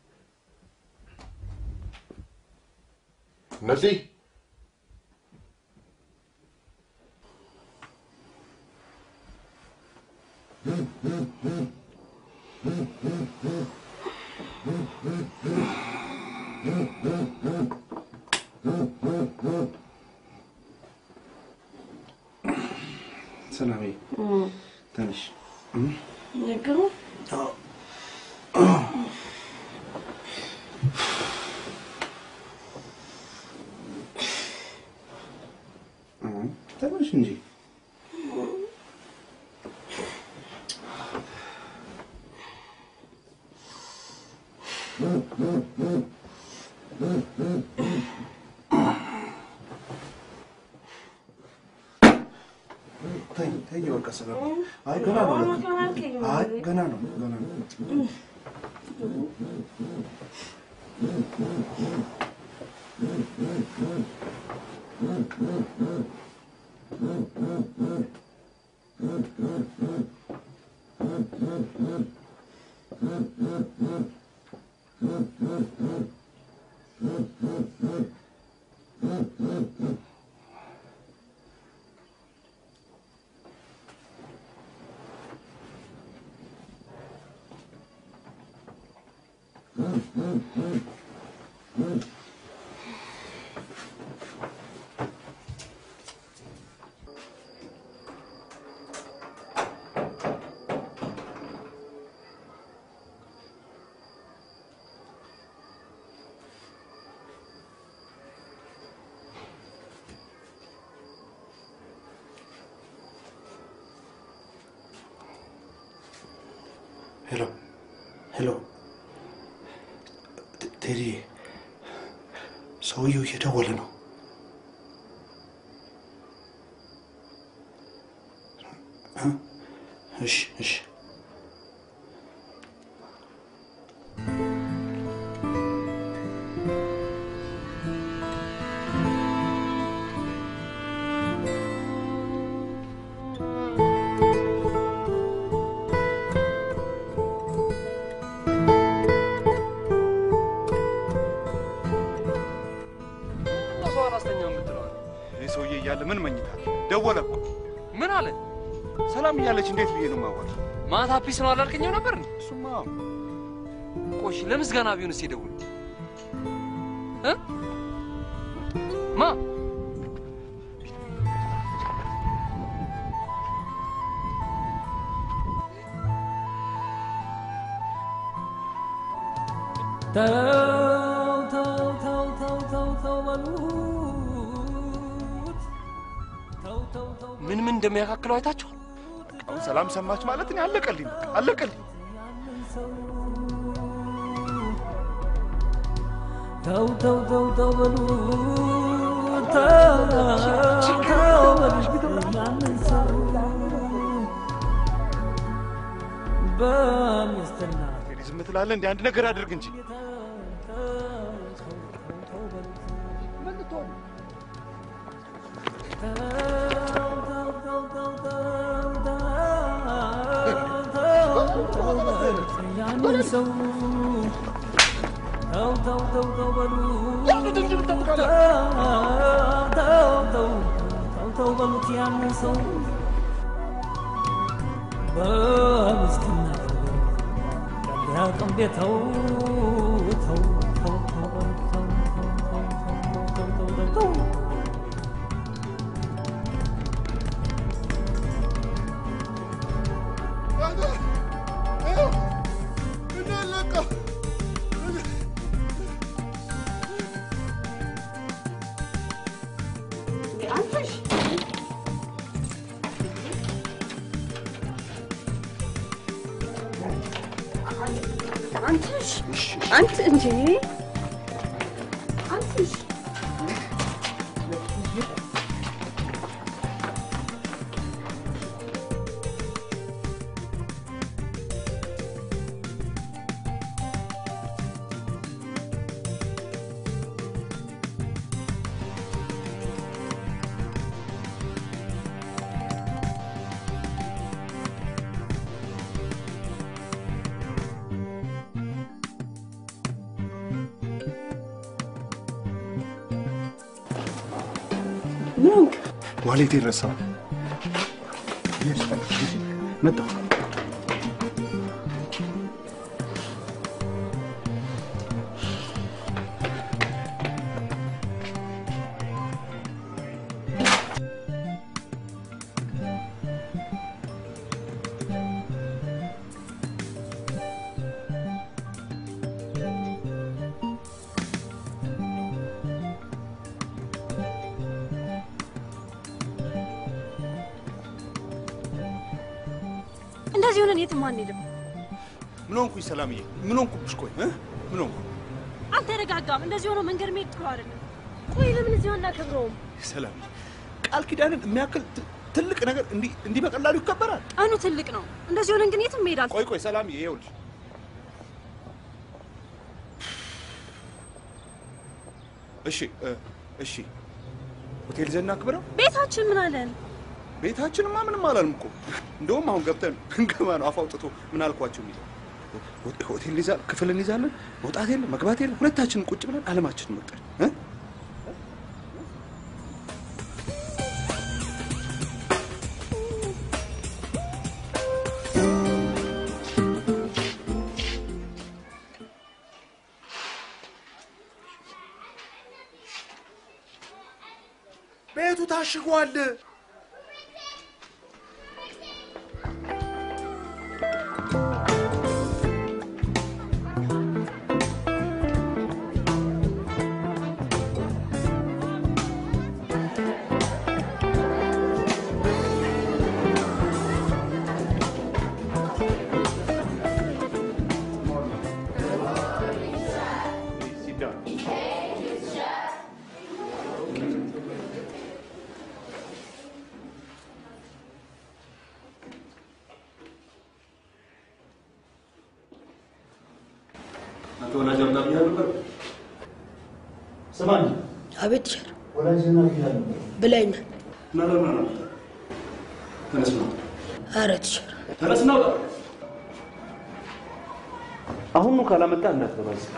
ነዚህ ሰላሜ ትንሽ ነገሩ ትንሽ እንጂ ተይ ተይ፣ በቃ ሰላም። አይ ገና ነው። አይ ገና ነው ገና ነው። ሄሎ ሄሎ፣ ቴ- ቴዲ፣ ሰውየው እየደወለ ነው። እ? እሺ እሺ። ሰው አላስተኛ የምትለዋል ይህ ሰውዬ እያለ ምን መኝታል? ደወለ እኮ ምን አለ? ሰላም እያለች እንዴት ብዬ ነው የማዋል? ማታ ፒስ ነው አላልከኝም ነበር? እሱማ ቆሽ ለምስጋና ቢሆንስ የደውል እ ማ ተው ተው ተው ተው ተው ተው በሉት ተው ተው ተው ምን ምን እንደሚያካክለው አይታችኋል? አሁን ሰላም ሰማች ማለት እኔ አለቀልኝ፣ በቃ አለቀልኝ። ተው ተው ተው ተው በሉት ተው ተው በሉት ያንን ሰው በሚስትና እንግዲህ ዝም ትላለህ? እንደ አንድ ነገር አድርግ እንጂ ያንን ሰው ተው ተው ተው ተው በሉት ተው ተው ተው ተው በሉት ያንን ሰው በምስኪና ያቅም ቤተው ተው ተው ተው በሉት ተው ተው ተው ተው ተው ተው አንተሽ አንተሽ አንተ እንጂ አንተሽ ምን ሆንክ? ዋሌት ረሳ መጣሁ። እንደዚህ ሆነን የትም አንሄድም። ምን ሆንኩኝ ሰላምዬ? ምን ሆንኩብሽ? ቆይ እ? ምን ሆንኩ? አልተረጋጋም። እንደዚህ ሆኖ መንገድ መሄድ ጥሩ አይደለም። ቆይ ለምን እዚሁ አናከብረውም? ሰላምዬ ቃል ኪዳንን የሚያክል ት- ትልቅ ነገር እንዲህ እንዲህ በቀላሉ ይከበራል? ቀኑ ትልቅ ነው። እንደዚህ ሆነን ግን የትም መሄድ አል ቆይ ቆይ ሰላምዬ ይኸውልሽ እሺ እ፣ እሺ ሆቴል ዘና አክብረው ቤታችን ምን አለን? ቤታችንማ ምንም አላልም እኮ እንደውም አሁን ገብተን እንገባ ነው አፍ አውጥቶ ምን አልኳቸው የሚለው ሆ- ሆቴል እንይዛ ክፍል እንይዛለን መውጣት የለ መግባት የለ ሁለታችንን ቁጭ ብለን አለማችንን መቅጠል እ? ቤቱ ታሽጓል። አንተ ወላጅ አምጣ ብያለሁ ነበር። ስማኝ፣ አቤት ቲቸር ወላጅህን አግኝቻለሁ ነበር ብላኝ እና ለምን አላመጣም? ተነስ ነው አረ ቲቸር ተነስ ነው አሁኑ ካላመጣ እንዳትገባ እዚህ።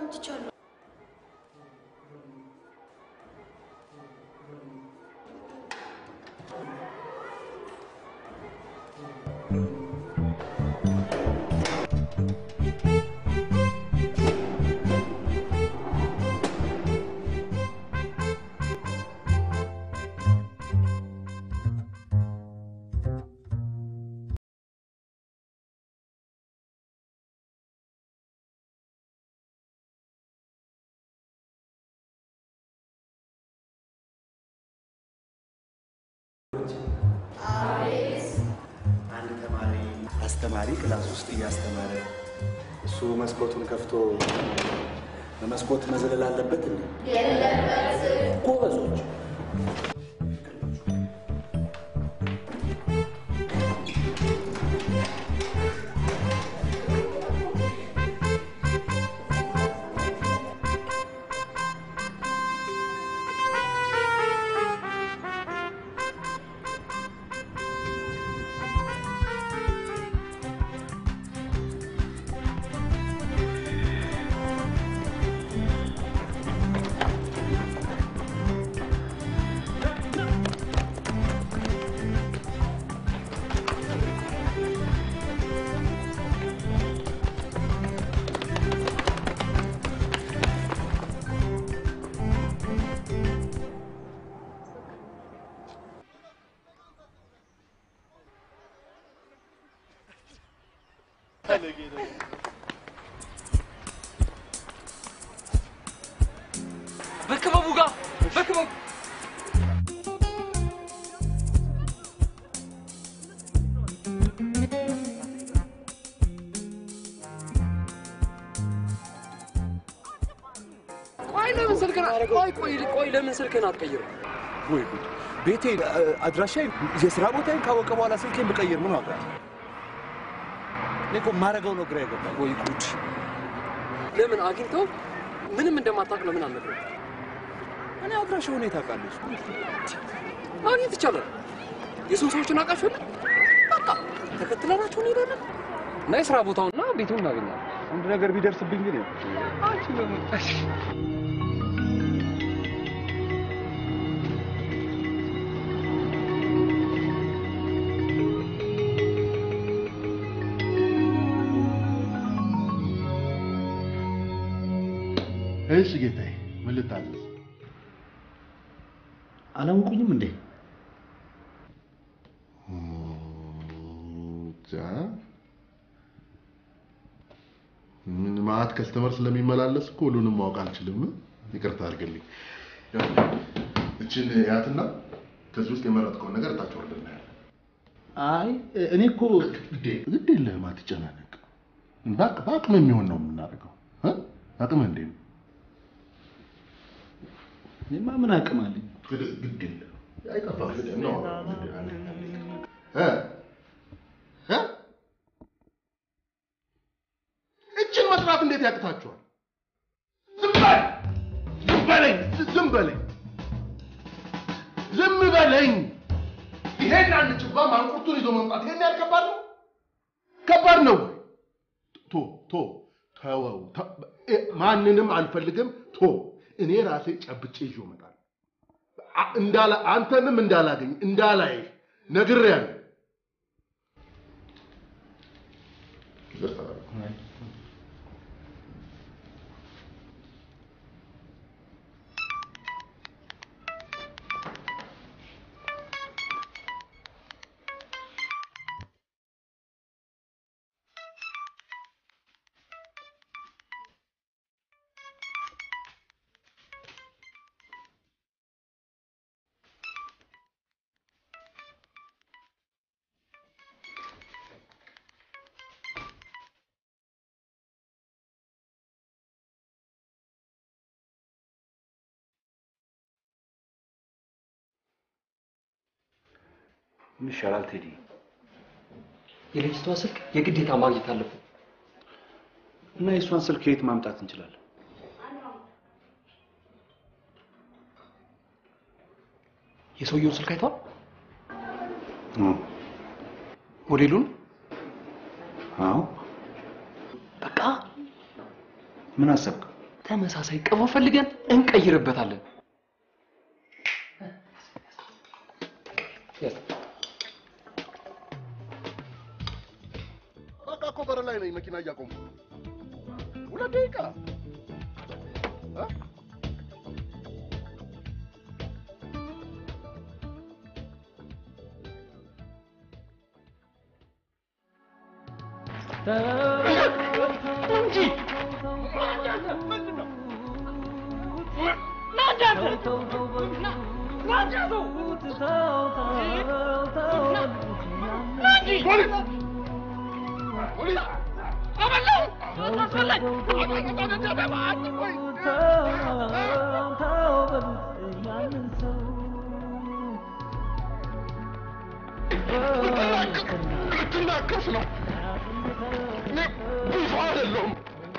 ትቻለሁ። አንድ ተማሪ አስተማሪ ክላስ ውስጥ እያስተማረ እሱ መስኮቱን ከፍቶ በመስኮት መዝለል አለበት እንዴ? ጎበዞች በክበቡ ጋር በክበቡ ቆይ ለምን ስልክን ቆይ ቆይ ቆይ ለምን ስልክን አትቀይርም? ወይ ጉድ! ቤቴ አድራሻ የስራ ቦታዬን ካወቀ በኋላ ስልኬን ብቀይር ምን ዋጋ? እኔ እኮ የማደርገው ነው ግራ የገባኝ። ወይ ጉድ! ለምን አግኝተው ምንም እንደማታውቅ ለምን አልነግረውም? እኔ አድራሻ ሁኔታ ቃለች ማግኘት ይቻላል። የስንት ሰዎችን አውቃችሁ በቃ ተከትለናቸው እንሄዳለን እና የስራ ቦታውና ቤቱን እናገኛለን። አንድ ነገር ቢደርስብኝ ግን አንቺ በመጣሽ እሺ ጌታዬ፣ ምን ልታዘዝ? አላውቁኝም እንዴ? እንጃ። ምን ማአት ከስተመር ስለሚመላለስ እኮ ሁሉንም ማወቅ አልችልም። ይቅርታ አድርግልኝ። ያው እችን ያትና ከዚህ ውስጥ የመረጥከውን ነገር ታች ወርደን እናያለን። አይ እኔ እኮ ግድ የለህም፣ አትጨናነቅ። በአቅ- በአቅም የሚሆን ነው የምናደርገው። እ? አቅምህ እንዴት ነው? እኔማ ምን አቅም አለኝ? ግድ- ግድ የለህም። አይጠፋም። ግድ ነው። ግድ- አንዴ- አንዴ። እ? እ? እችን መስራት እንዴት ያቅታችኋል? ዝም በል! ዝም በለኝ! ዝም በለኝ! ዝም በለኝ! ይሄን አንጭባ ማንቁርቱን ይዞ መምጣት ይሄን ያህል ከባድ ነው? ከባድ ነው ወይ? ቶ ቶ ተወው። ተ- እ- ማንንም አልፈልግም። ቶ እኔ ራሴ ጨብጬ ይዤ እመጣለሁ። አ- እንዳላ አንተንም እንዳላገኝ እንዳላይህ ነግሬያለሁ። ምን ይሻላል ቴዲ? የልጅቷ ስልክ የግዴታ ማግኘት አለብን። እና የእሷን ስልክ ከየት ማምጣት እንችላለን? የሰውየውን ስልክ አይተዋል? እ፣ ሞዴሉን አዎ። በቃ ምን አሰብክ? ተመሳሳይ ቅባ ፈልገን እንቀይርበታለን። በቃ እኮ በር ላይ ነኝ መኪና እያቆምኩ ሁለት ደቂቃ እ? እንጂ ልትናከስ ነው እኔ ብዙ አይደለሁም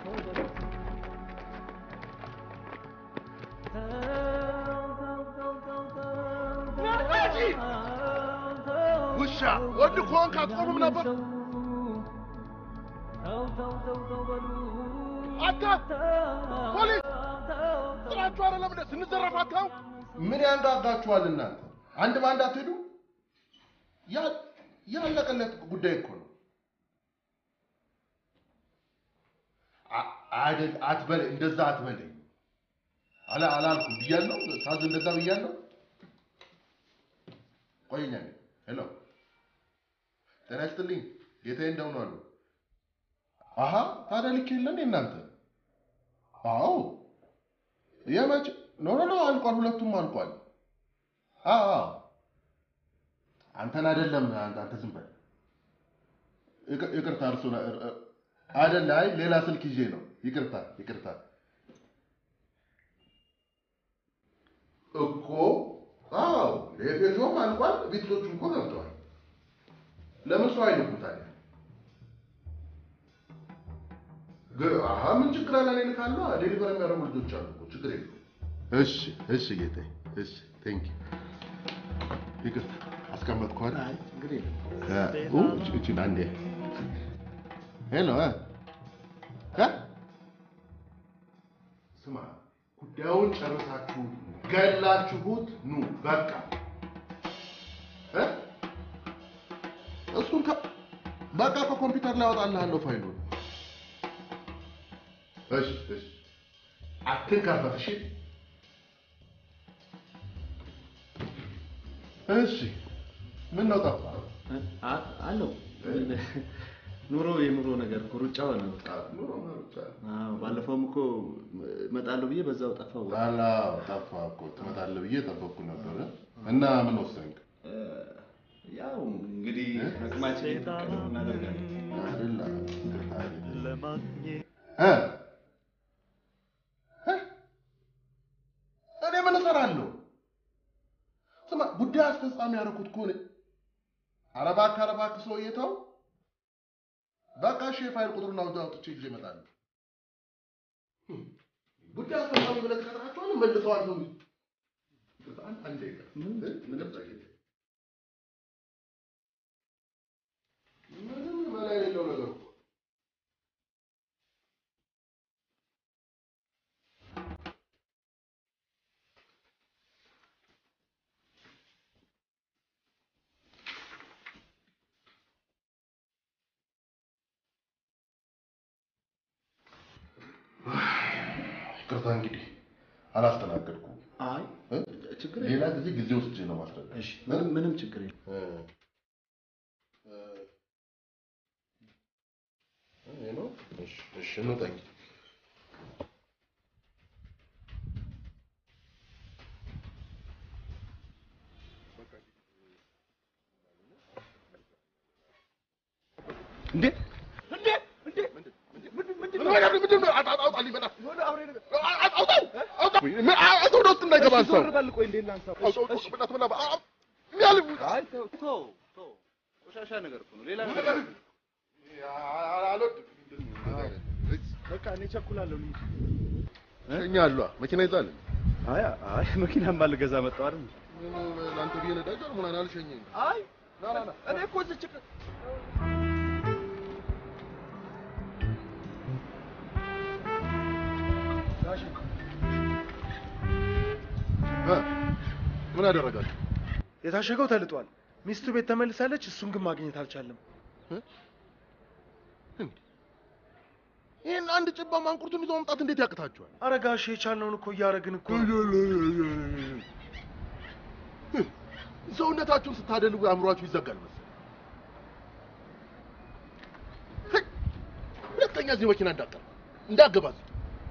ውሻ ወንድ ከሆንክ አትቆምም ነበር አንተ ፖሊስ ጥራችሁ አይደለም እንደ ስንዘረፍ አታው ምን ያንጋጋችኋል እናንተ አንድ በአንድ አትሄዱ ያ- ያለቀለት ጉዳይ እኮ ነው አ- አይደል አትበል እንደዛ አትበለኝ አላ አላልኩም ብያለሁ ሳዝ እንደዛ ብያለሁ ቆይኛ ሄሎ ጤና ይስጥልኝ ጌታዬ እንደምን አሉ አሀ ታዲያ ልክ የለን እናንተ አዎ የመቼ ኖ ኖ ኖ አልቋል ሁለቱም አልቋል አዎ አዎ አንተን አይደለም አንተ አንተ ዝም በል ይቅ- ይቅርታ እርሱን እ- እ- አይደለ አይ ሌላ ስልክ ይዤ ነው ይቅርታ ይቅርታ እኮ አዎ ሌፔዦም አልቋል ቢትሎቹ እኮ ገብተዋል ለምን ሰው አይልኩም ታዲያ ግ- አሀ ምን ችግር አለ እኔ እልካለሁ ዴሊቨር የሚያደርጉ ልጆች አሉ እኮ ችግር የለውም እሺ እሺ ጌታዬ እሺ ቴንክ ይቅርታ አስቀመጥኩህ አይደል ችግር የለም እቺን አንዴ ሄሎ እ እ ስማ ጉዳዩን ጨርሳችሁ ገላችሁት ኑ በቃ እ እሱን ከ በቃ ከኮምፒውተር ላይ አወጣልሃለሁ ፋይሉን እሺ እሺ አትንከፈት እሺ እሺ ምን ነው ጠፋ አለው ኑሮ የኑሮ ነገር እኮ ሩጫ ሆነ። ኑሮ ሩጫ አዎ፣ ባለፈውም እኮ እመጣለሁ ብዬ በዛው ጠፋው። አላ ጠፋ እኮ ትመጣለህ ብዬ ጠበቅኩ ነበር እና ምን ወሰንክ ያው እንግዲህ አቅማችን የፈቀደውን እናደርጋለን። አይደል እ እ? እኔ ምን እሰራለሁ ስማ ጉዳይ አስፈጻሚ ያደረኩት ከሆነ ኧረ እባክህ ኧረ እባክህ ሰውዬ ተው በቃ እሺ የፋይል ቁጥሩን አውጥ አውጥቼ ይዤ እመጣለሁ ህም፣ ጉዳይ አስፈጻሚ ብለህ ትቀጥራቸዋለህ መልሰዋል ሰው አንድ አንድ ደቂቃ እ? ይቅርታ ጌታዬ። ምንም መላ የሌለው ነገር እኮ ይቅርታ እንግዲህ አላስተናገድኩም። አይ እ? ችግር ሌላ የለም። ጊዜ ጊዜ ወስጄ ነው ማስረዳት። እሺ፣ ምንም ምንም ችግር የለም። እ፣ እ፣ ይሄ ነው? እሺ፣ እሺ፣ እንውጣ እንግዲህ። እንዴ ቆሻሻ ነገር እኮ ነው። ሌላ ነገር በቃ እኔ ቸኩላለሁ። እኛ አሏ መኪና ይዛል። አይ አይ መኪናማ ልገዛ መጣሁ አይደል? ለአንተ ብዬ ነዳጅ አልሞላን አልሸኘኝ። አይ እኔ እኮ እዚች ጋሽ ምን አደረጋችሁ? የታሸገው ተልጧል። ሚስቱ ቤት ተመልሳለች። እሱን ግን ማግኘት አልቻለም። ይህን አንድ ጭባ ማንቁርቱን ይዞ መምጣት እንዴት ያቅታችኋል? ኧረ ጋሼ የቻልነውን እኮ እያደረግን እኮ ነው። ሰውነታችሁን ስታደልቡ አእምሯችሁ ይዘጋል መሰለኝ። ህይ! ሁለተኛ እዚህ መኪና እንዳቀር እንዳገባ እዚህ።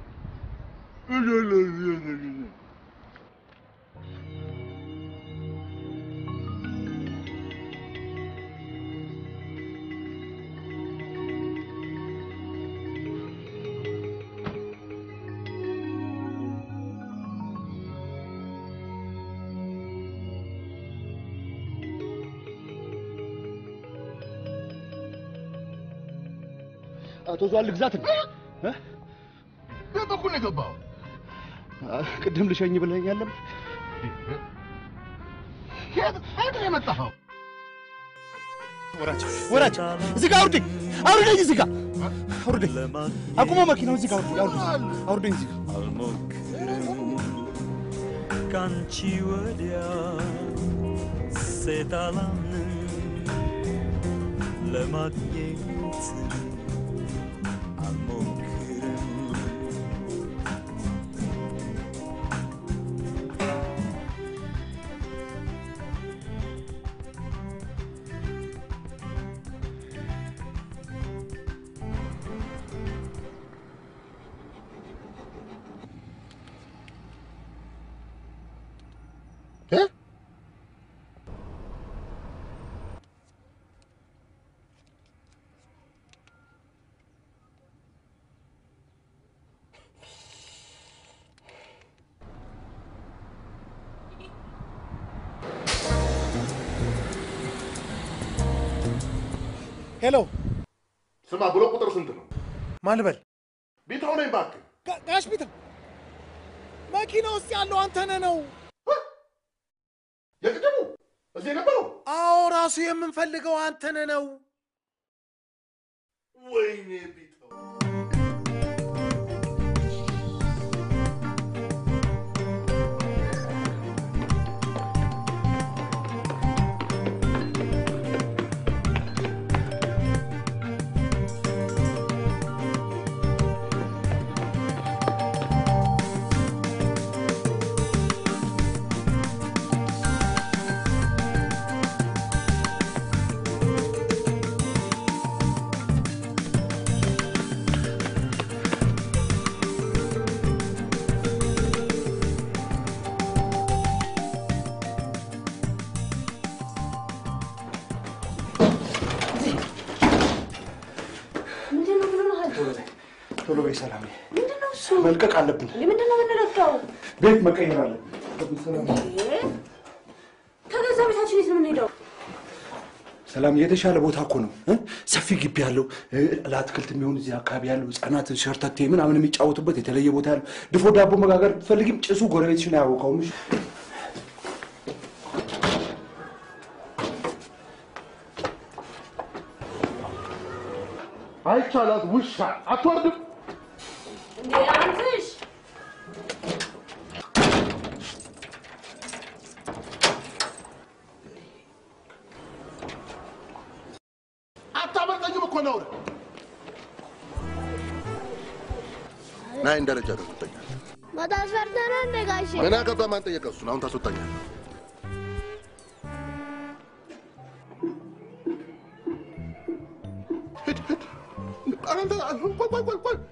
አቶ ዟል ግዛት ቤት በኩል ነው የገባው። ቅድም ልሸኝ ብለኸኝ አለም የት የት ነው የመጣኸው? ወራጅ ወራጅ፣ እዚህ ጋር አውርደኝ፣ አውርደኝ፣ እዚህ ጋር አውርደኝ። አቁሞ መኪናው እዚህ ጋር አውርደኝ፣ አውርደኝ፣ አውርደኝ እዚህ ጋር ካንቺ ወዲያ ሴት አላምንም ለማግኘት አልሞክርም እ? ሄሎ፣ ስማ ብሎ ቁጥር ስንት ነው? ማልበል ቢታው ነኝ እባክህ። ጋ- ጋሽ ቢታ መኪና ውስጥ ያለው አንተነህ ነው። የቅድሙ እዚህ የነበረው አዎ፣ ራሱ የምንፈልገው አንተነህ ነው። ወይኔ ቢታው ምንድን ነው ምን ሆነሃል? ቶሎ በይ ሰላም፣ ምንድን ነው እሱ? መልቀቅ አለብን። ምንድን ነው የምንለካው? ቤት መቀየር አለብን። ሰላም ከገዛ ቤታችን የት ነው የምንሄደው? ሰላም፣ የተሻለ ቦታ እኮ ነው እ? ሰፊ ግቢ ያለው እ፣ ለአትክልት የሚሆን እዚህ አካባቢ ያለው ህጻናት ሸርተቴ ምናምን የሚጫወቱበት የተለየ ቦታ ያለው ድፎ ዳቦ መጋገር ብትፈልጊም ጭሱ ጎረቤትሽን አያውቀውም። እሺ? አይቻላት ውሻ አትወርድም። እንዴ አንተሽ አታመልጠኝም እኮ ነውር። ናይን ደረጃ ታስወጣኛል። ማታስፈርተህ ነው እንደ ጋሼ? ምን አገባ? ማን ጠየቀ? እሱን አሁን ታስወጣኛል። ሂድ ሂድ። አንተ ቆይ ቆይ ቆይ ቆይ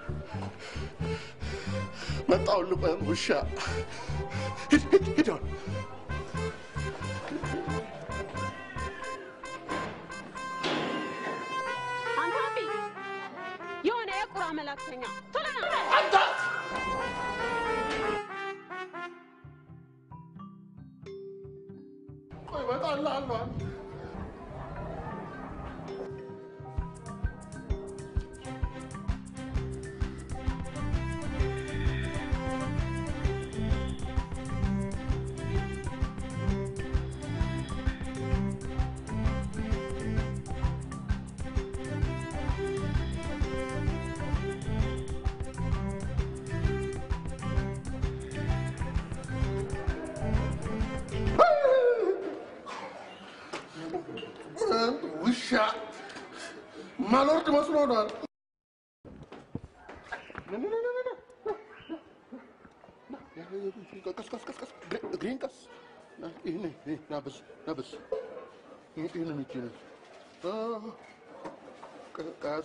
መጣሁልህ። ቆይ ውሻ ሂድ ሂድ ሂድ አሁን አንተ አቢ የሆነ የቁራ መላክተኛ ቶሎ ና አንተ ቆይ እመጣልሃለሁ አንተ ማልወርድ መስሎ ነው። ቀስ ቀስ ቀስ ቀስ እግሬን ቀስ ይህን ናበስ ናበስ ይህንን እጅን ቀስ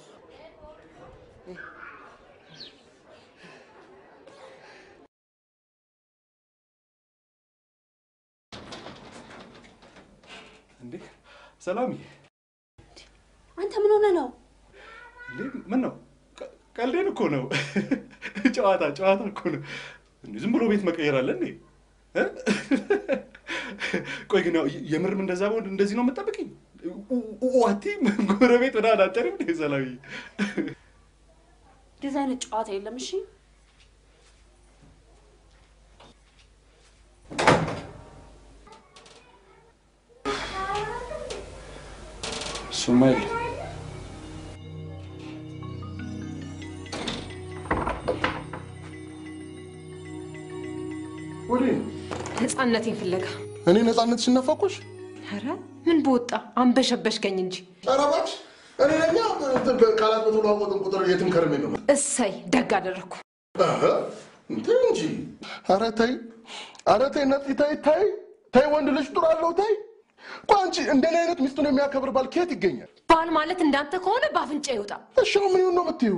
እንዴ ሰላምዬ፣ አንተ ምን ሆነ ነው? እንዴ ምን ነው? ቀ- ቀልዴን እኮ ነው። ጨዋታ ጨዋታ እኮ ነው። እንዴ ዝም ብሎ ቤት መቀየር አለ እንዴ? እ? ቆይ ግን ያው የምርም እንደዛ በሆን እንደዚህ ነው የምጠብቅኝ? ዋቲ ጎረቤት ምናምን አጠርም እንዴ ሰላምዬ? እንደዚህ አይነት ጨዋታ የለም። እሺ እሱማ የለም። ወዴት ነው? ነፃነቴን ፍለጋ። እኔ ነፃነት ሲነፋቆሽ ኧረ ምን በወጣ አንበሸበሽከኝ እንጂ። ኧረ እባክሽ እኔ ለኛ ቃላት በተለዋወጥን ቁጥር የትም ከርሜ ነው። እሰይ ደግ አደረግኩ። አሀ፣ ተይ እንጂ። ኧረ ተይ፣ ኧረ ተይ ነፂ፣ ተይ ተይ ተይ፣ ወንድ ልጅ ጡር አለው ተይ። ቆይ አንቺ እንደኔ አይነት ሚስቱን የሚያከብር ባል ከየት ይገኛል? ባል ማለት እንዳንተ ከሆነ በአፍንጫ ይውጣ። እሺ አሁን ምን ይሁን ነው የምትይው?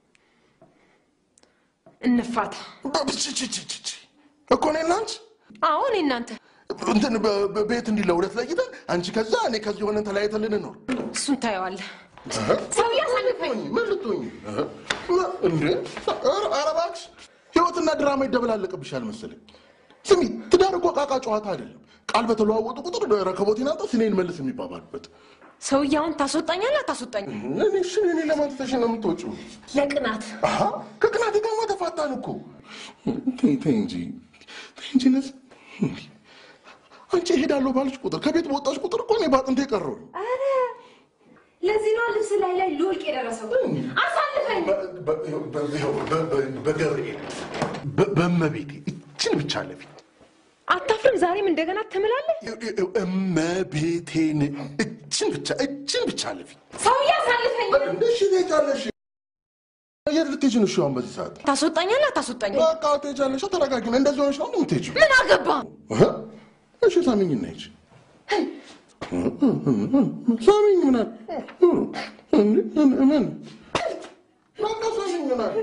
እንፋታ ብችችችች እኮ እኔ እና አንቺ አዎ እኔ እናንተ እንትን በ- በ- ቤት እንዲህ ለሁለት ለይተን አንቺ ከዛ እኔ ከዚህ ሆነን ተለያይተን ልንኖር እሱን ታየዋለህ። አሀ። ሰው እያሳልፈኝ ምን ልትሆኝ አሀ። እንዴ? ኧረ ኧረ እባክሽ ህይወትና ድራማ ይደበላለቅብሻል መሰለኝ። ስሚ ትዳር እኮ ቃቃ ጨዋታ አይደለም። ቃል በተለዋወጡ ቁጥር ረከቦቴን አንተ ስኔን መልስ የሚባባሉበት ሰውዬውን ታስወጣኛለህ አታስወጣኝም? እኔ እሺ እኔ ለማን ትተሽ ነው የምትወጪው? ለቅናት አሀ ከቅናቴ ጋርማ ተፋታን እኮ። ተይ ተይ እንጂ ተይ እንጂ ነፂ። አንቺ እሄዳለሁ ባልሽ ቁጥር ከቤት በወጣሽ ቁጥር እኮ እኔ በአጥንቴ ቀረሁ። ኧረ ለዚህ ነው ልብስ ላይ ላይ ሊወልቅ የደረሰው። አሳልፈኝ። በገብርኤል በ- በእመቤቴ እችን ብቻ ለፊ አታፍርም? ዛሬም እንደገና ትምላለህ? እመቤቴን እችን ብቻ እችን ብቻ ለፊ ሰውዬ አሳልፈኝ። እንደሽ ትሄጃለሽ። የት ልትሄጂ ነው? እሺ አሁን በዚህ ሰዓት ታስወጣኛለህ አታስወጣኝም? በቃ ትሄጃለሽ። ተረጋጊ። እንደዚህ ሆነሽ ነው የምትሄጂው? ምን አገባ? እህ? እሺ ሳሚኝና ሂጂ። ሳሚኝ ምናል ምን በቃ ሳሚኝ ምናል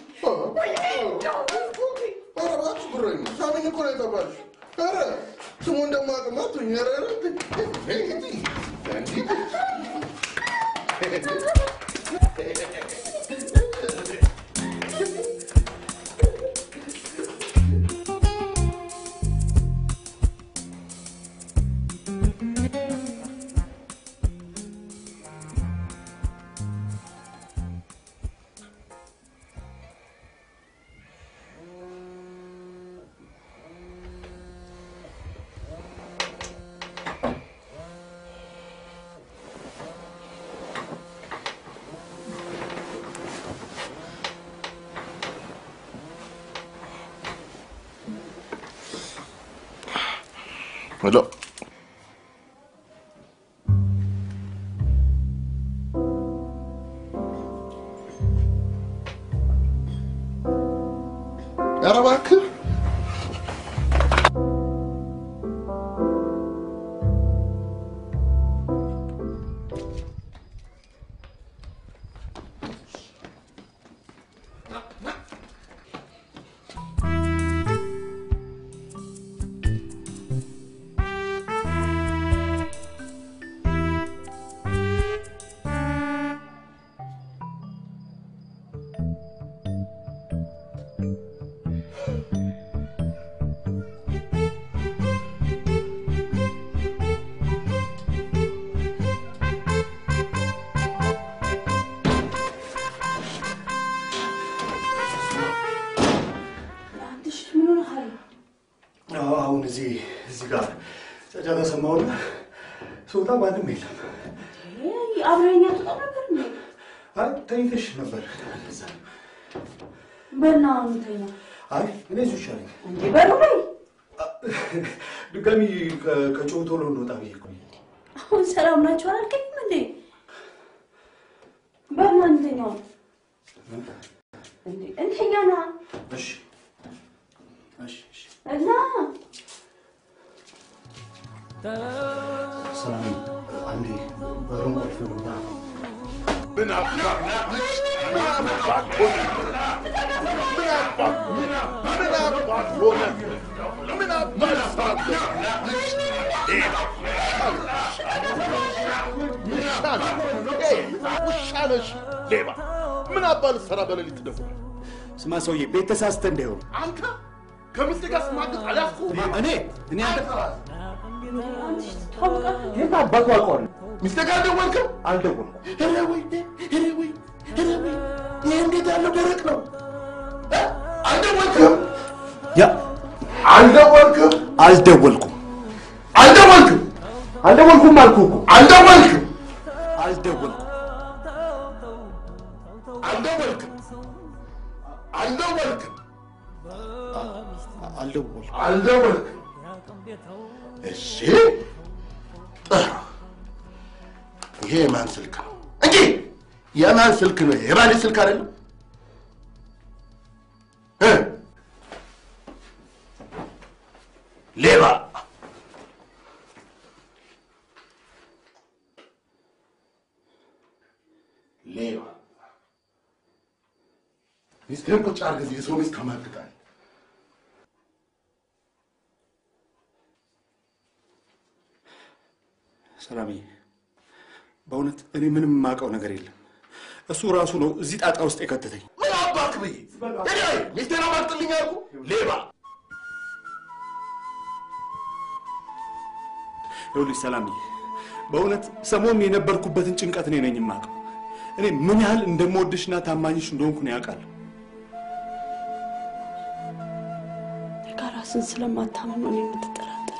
ኧረ እባክሽ ጉረኝ ሳሚኝ እኮ ነው የተባልሽ። ኧረ ስሙ እንደማቅማ ትሁኝ ኧረ ኧረ ሄሎ ኧረ እባክህ አንተሽ ምን ሆነሃል? አዎ፣ አሁን እዚህ እዚህ ጋር ጫጫታ ሰማሁና ስወጣ ማንም የለም። አብረኛ ትወጣ ነበር እንዴ? አይ ተኝተሽ ነበር። እዛ ነው። በና አሁን ተኛ አይ እኔ እዚሁ ይሻለኝ። እንዴ በሩ ላይ ድጋሚ ከ- ከጮሁ ቶሎ እንወጣ ብዬ እኮ ነው። አሁን ሰላም ናቸው አላልከኝም እንዴ? እንተኛው እንዴ እንተኛ ና እሺ እሺ እሺ እና ሰላም አንዴ በሩን ቁልፍ ብላ ምን አባት ምን አባት ሆነ? ምን አባት ምን አባት ሆነ? ምን አባት ሰራብህ? ውሻ ነሽ! ኤይ፣ ውሻ ነሽ! ሌባ! ምን አባት ልትሰራ በሌሊት ደፍረህ? ስማ ሰውዬ፣ ቤት ተሳስተህ እንዳይሆን አንተ ከሚስት ጋር ስማግጥ አልያዝኩህም? እኔ እኔ አንተ ታውቃለህ የት አባቱ አውቀዋለሁ? ሚስት ጋር አልደወልክም? አልደወልኩም። ኧረ ወይ ኧረ ወይ ኧረ ወይ ይህ እንዴት ያለው ደረቅ ነው! እ? አልደወልክም? ያ አልደወልክም? አልደወልኩም አልደወልክም? አልደወልኩም አልኩህ እኮ አልደወልክም? አልደወልኩም አልደወልክም? አልደወልክም? አልደወልኩም አልደወልክም? እሺ ጥሩ። ይሄ የማን ስልክ ነው እንጂ የማን ስልክ ነው? የባሌ ስልክ አይደለም። እ? ሌባ ሌባ ሚስትህን ቁጭ አድርገህ እዚህ የሰው ሚስት ታማግጣለህ። ሰላምዬ፣ በእውነት እኔ ምንም የማውቀው ነገር የለም። እሱ ራሱ ነው እዚህ ጣጣ ውስጥ የከተተኝ። ምን አባክ ብዬ እኔ ሚስቴን አማግጥልኝ አልኩ? ሌባ ይኸውልሽ ሰላምዬ፣ በእውነት ሰሞኑን የነበርኩበትን ጭንቀት እኔ ነኝ የማውቀው። እኔ ምን ያህል እንደምወድሽና ታማኝሽ እንደሆንኩ ነው ያውቃለሁ። ለካ ራስን ስለማታምን ነው እኔን የምትጠራጠር።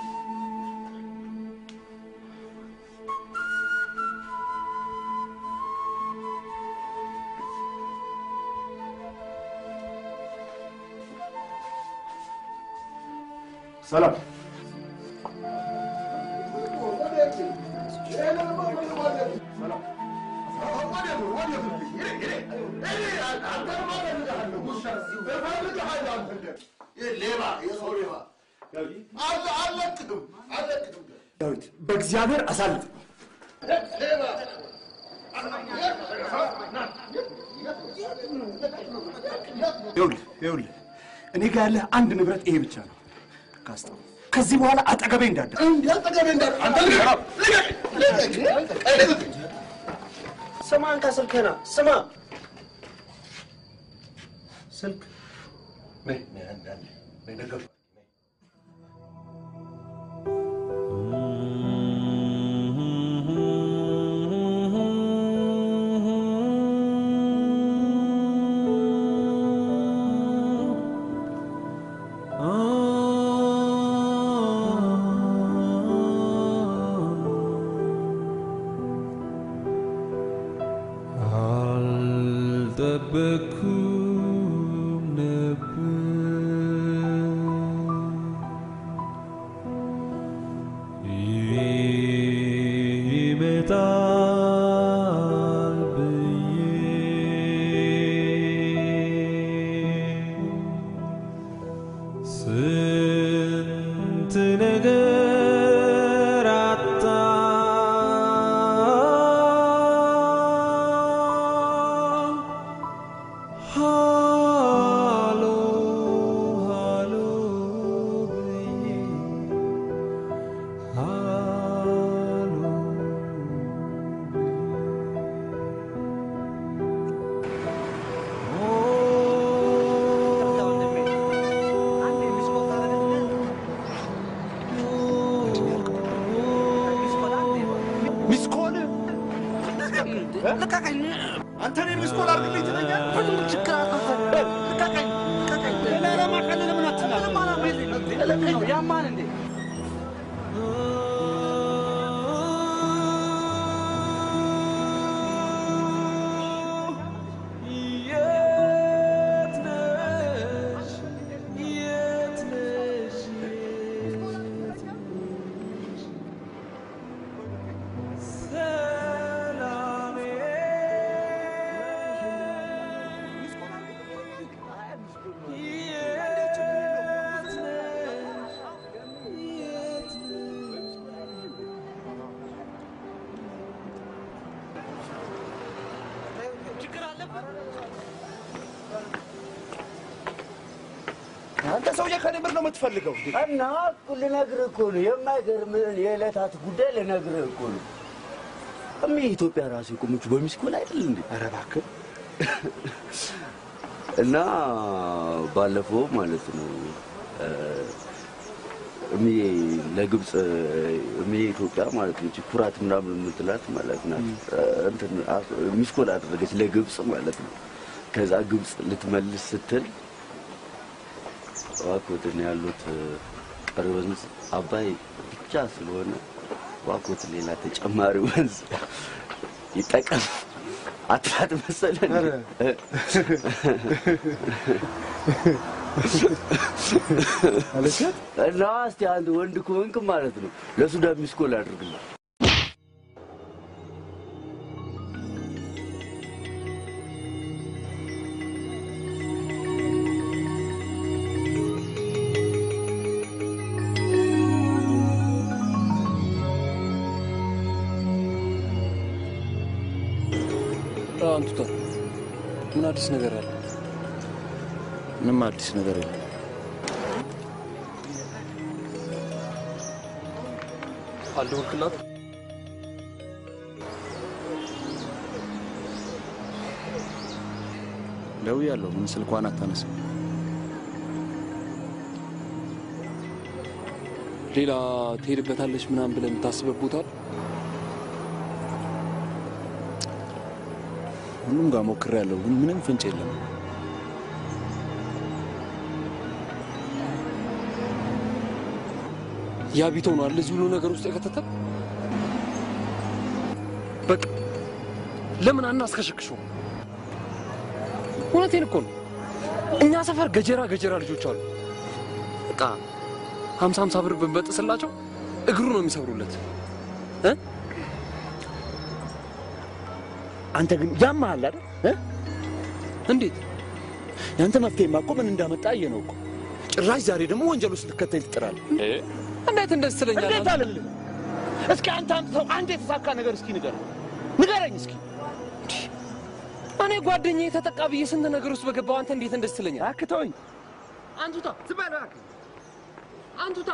ሰላም ሌባ የሰው ሌባ አለቅህም አለቅህም ዳዊት፣ በእግዚአብሔር አሳልፍ። ሌባ ይኸውልህ ይኸውልህ እኔ ጋር ያለህ አንድ ንብረት ይሄ ብቻ ነው። ካስተው ከዚህ በኋላ አጠገቤ እንዳትደርስ። እንዲህ አጠገቤ እንዳትደርስ። አንተ ልቀቅ! ልቀቅ! ልቀቅ! ስማ፣ እንካ ስልክህን ስማ። ስልክ ነይ ነይ አንዴ አንዴ ነይ ደገፍ አልጠበኩም ነበር ይመጣል ብዬ ስንት ነገር አጣ ሃሎ ሃሎ ብዬ ሃሎ ሚስኮል ልቀቀኝ! አንተ እኔን ሚስኮል አድርግልኝ ትለኛለህ? ምንም ችግር አልፈጠረም። ልቀቀኝ! ልቀቀኝ! ሌላ ዓላማ ካለ ለምን አትናገርም? ምንም ዓላማ የለኝም። ያማል እንዴ? የት ነሽ የት ነሽ ሰላሜ አንተ ሰውዬ ከኔ ምር ነው የምትፈልገው? እና ልነግርህ እኮ ነው የማይገርምህን የዕለታት ጉዳይ ልነግርህ እኮ ነው። እሚ ኢትዮጵያ ራሱ የቆመችው በሚስኮል አይደል እንዴ? ኧረ እባክህ እና ባለፈው ማለት ነው እሚ ለግብፅ እሚ ኢትዮጵያ ማለት ነው ኩራት ምናምን የምትላት ማለት ናት። እንትን ሚስኮል አደረገች ለግብፅ ማለት ነው። ከዛ ግብፅ ልትመልስ ስትል ዋኮትን ያሉት ቀሪ ወንዝ አባይ ብቻ ስለሆነ ዋኮት ሌላ ተጨማሪ ወንዝ ይጠቀም አትላት መሰለን። እና እስቲ አንድ ወንድ ከሆንክ ማለት ነው ለሱዳን ሚስኮል አድርግልኝ። አንቱታ ምን አዲስ ነገር አለ? ምንም አዲስ ነገር የለም። አልደወልክላት? ደውያለሁ። ምን ስልኳን አታነሳም? ሌላ ትሄድበታለች ምናምን ብለን የምታስበት ቦታ አለ? ሁሉም ጋር ሞክሬያለሁ፣ ግን ምንም ፍንጭ የለም። ያ ቢተው ነው አለ እዚህ ሁሉ ነገር ውስጥ የከተተን። በቃ ለምን አናስከሸክሸው? እውነቴን እኮ ነው። እኛ ሰፈር ገጀራ ገጀራ ልጆች አሉ። በቃ ሀምሳ ሀምሳ ብር ብንበጥስላቸው እግሩ ነው የሚሰብሩለት እ አንተ ግን ያመሃል አይደል? እ? እንዴት? ያንተ መፍትሄማ እኮ ምን እንዳመጣ አየነው እኮ። ጭራሽ ዛሬ ደግሞ ወንጀል ውስጥ ልከተኝ ትጥራለህ። እንዴት እንደዚህ ትለኛለህ? እንዴት አልልም። እስኪ አንተ አምጥተው አንድ የተሳካ ነገር እስኪ ንገረኝ፣ ንገረኝ እስኪ። እኔ ጓደኛዬ ተጠቃ ብዬ ስንት ነገር ውስጥ በገባው አንተ እንዴት እንደዚህ ትለኛለህ? እባክህ ተወኝ። አንቱታ ዝም በል እባክህ። አንቱታ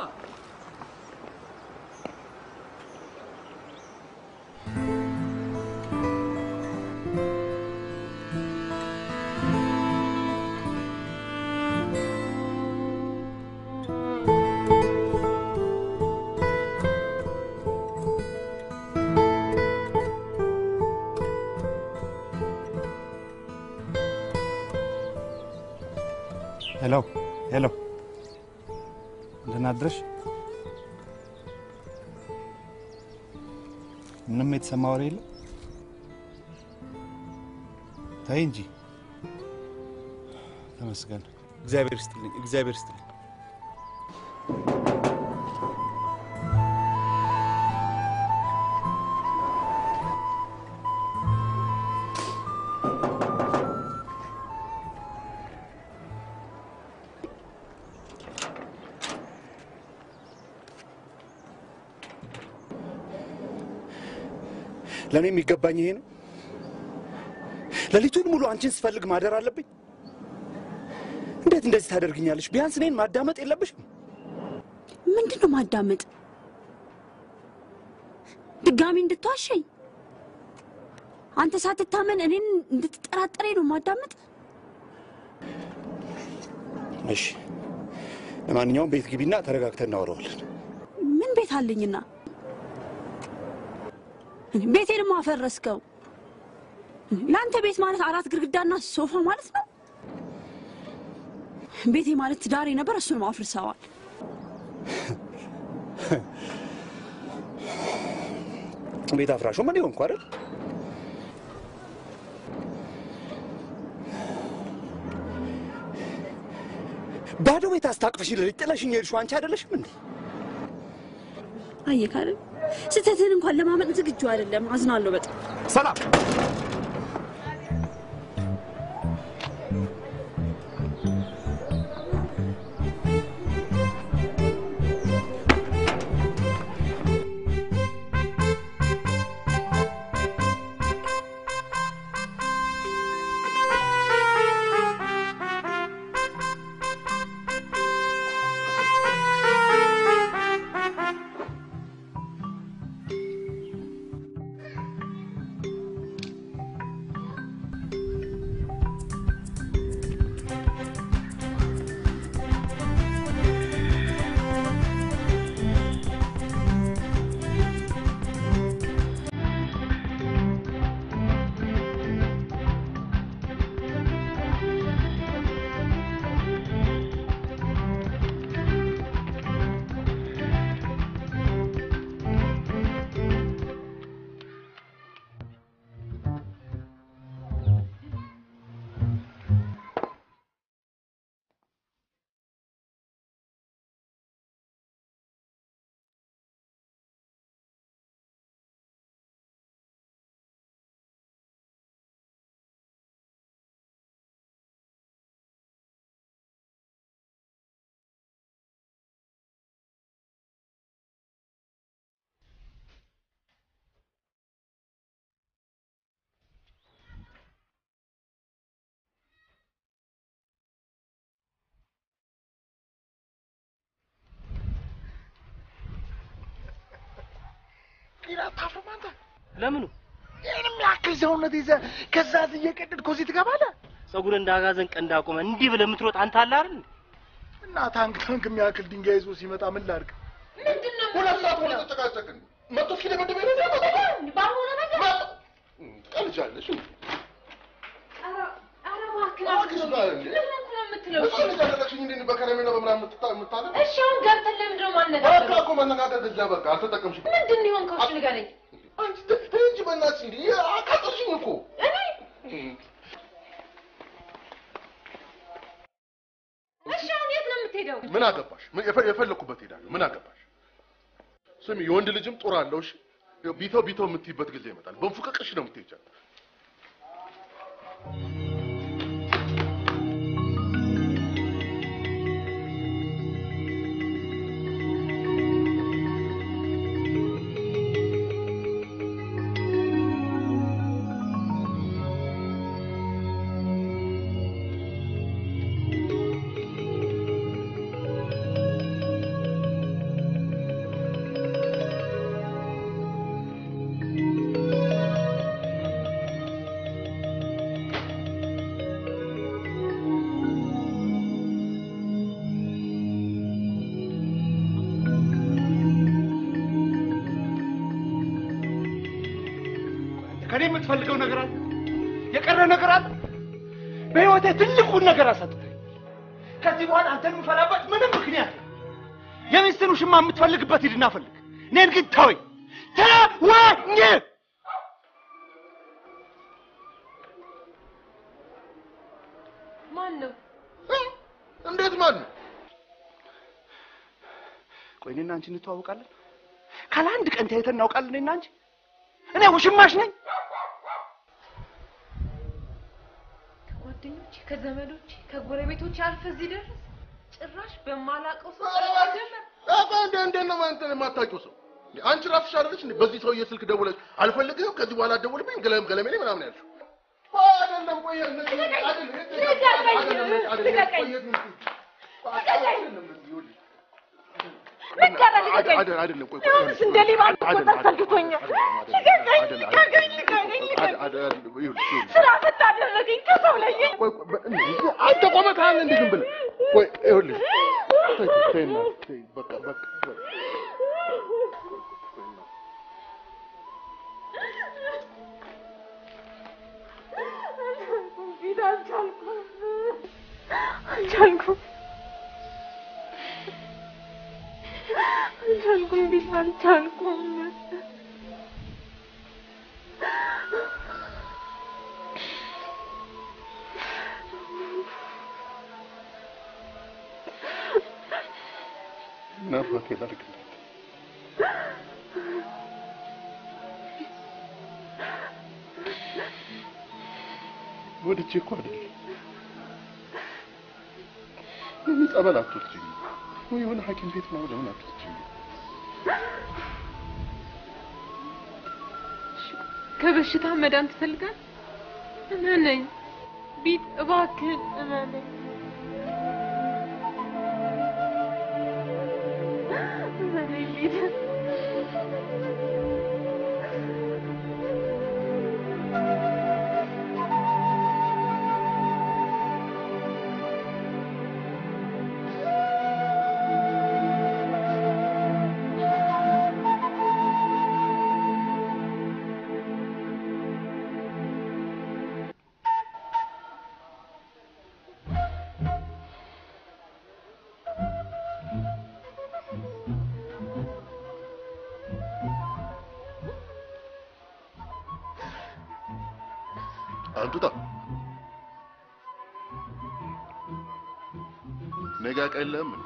ሄሎ ሄሎ፣ ደህና አደርሽ? ምንም የተሰማ ወሬ የለም? ተይ እንጂ። ተመስገን። እግዚአብሔር ይስጥልኝ፣ እግዚአብሔር ይስጥልኝ። ለእኔ የሚገባኝ ይሄ ነው። ሌሊቱን ሙሉ አንቺን ስፈልግ ማደር አለብኝ። እንዴት እንደዚህ ታደርግኛለሽ? ቢያንስ እኔን ማዳመጥ የለብሽም? ምንድን ነው ማዳመጥ? ድጋሚ እንድትዋሸኝ አንተ ሳትታመን እኔን እንድትጠራጠረኝ ነው ማዳመጥ? እሺ፣ ለማንኛውም ቤት ግቢና ተረጋግተን እናወራዋለን። ምን ቤት አለኝና ቤቴንም አፈረስከው። ለአንተ ቤት ማለት አራት ግድግዳና ሶፋ ማለት ነው። ቤቴ ማለት ትዳሬ ነበር፣ እሱንም አፍርሰዋል። ቤት አፍራሹ ምን ሆንኩ አይደል? ባዶ ቤት አስታቅፈሽ ሌሊት ጥለሽኝ የሄድሽው አንቺ አይደለሽም እንዴ? አየህ አይደል? ስህተትህን እንኳን ለማመን ዝግጁ አይደለም። አዝናለሁ በጣም። ሰላም አታፍርም አንተ? ለምኑ? ይህንም ያክል ሰውነት ይዘህ ከዛ እየቀደድክ እዚህ ትገባለህ? ጸጉር እንደ አጋዘን ቀንድ አቁመ እንዲህ ብለህ የምትሮጥ አንተ አለ አይደል? እና ታንክ ታንክ የሚያክል ድንጋይ ይዞ ሲመጣ ምን ላድርግ? ምንድን ነው ሁለት ሰዓት ሙሉ ተጨቃጨቅን። መቶ እስኪደበድበኝ ነው የሚያመጣው? ባልሆነ ነገር ቀልጃለሽ። እባክህ እሱ ልጅ አደረግሽኝ እንዴ በከረሜላ በምናምን የምትታ- የምታደርግ? እሺ አሁን ገብተን ለምንድን ነው በቃ የማንነጋገረው? እኮ መነጋገር ግዛ በቃ አልተጠቀምሽም። ምንድን ነው የሆንከው? እሺ ንገረኝ። አንቺ ተ- ተይ እንጂ በእናትሽ እንዴ አቃጠልሽኝ እኮ። እሺ አሁን የት ነው የምትሄደው? ምን አገባሽ? ምን- የፈ- የፈለኩበት ሄዳለሁ። ምን አገባሽ? ስሚ የወንድ ልጅም ጡር አለው። እሺ ይኸው ቢተው ቢተው የምትይበት ጊዜ ይመጣል። በንፉቅቅሽ ነው የምትሄጃት። ከኔ የምትፈልገው ነገር አለ? የቀረ ነገር አለ? በህይወቴ ትልቁን ነገር አሳጥተኝ። ከዚህ በኋላ አንተን የምፈላበት ምንም ምክንያት የለም። የሚስትን ውሽማ የምትፈልግበት ሂድና ፈልግ። እኔን ግን ተወኝ፣ ተወኝ። ማን ነው? እንዴት ማን ነው? ቆይ እኔና አንቺ እንተዋወቃለን? ካለ አንድ ቀን ተያይተን እናውቃለን? እኔና አንቺ እኔ ውሽማሽ ነኝ? ከጓደኞቼ፣ ከዘመዶቼ፣ ከጎረቤቶቼ አልፈህ እዚህ ደረስ። ጭራሽ በማላውቀው ሰው አባ እንደ እንዴት ነው አንተ የማታውቂው ሰው? እንዴ አንቺ ራስሽ አይደለሽ እንዴ በዚህ ሰውዬ ስልክ ደውለሽ አልፈልግህም ከዚህ በኋላ አትደውልብኝ ገለም ገለሜ ላይ ምናምን ያልሽው? አይደለም ቆይ እነዚህ አይደለም ልቀቀኝ! አይደለም አይደለም ልቀቀኝ! ቆይ ልቀቀኝ! ልቀቀኝ! ልቀቀኝ! አይደለም አይደለም ቆይ ቆይ አሁንስ እንደ ሌባ መቆጣት ሰልችቶኛል። ልቀቀኝ! ልቀቀኝ! ልቀቀኝ! ልቀቀኝ! ስራ ፈት አደረገኝ። ከሰው ለየኝ። አንተ ቆመታል እንዴ ዝም ብለህ ቆይ ይኸውልሽ ተይ ተይ እናት ተይ በቃ በቃ በቃ ፊት አልቻልኩም። አልቻልኩም። አልቻልኩም። ፊት አልቻልኩም። ምን አባቴ ላድርግላት? ወድጄ እኮ አይደለም። ለምን ጸበል አትወስጂኝ? ወይ የሆነ ሐኪም ቤት ምናምን ለምን አትወስጂኝ? ከበሽታ መዳን ትፈልጋል? እመነኝ ቢት፣ እባክህን እመነኝ። እመነኝ ቢት። አንቱታ ነገ ቀለም እንዴ?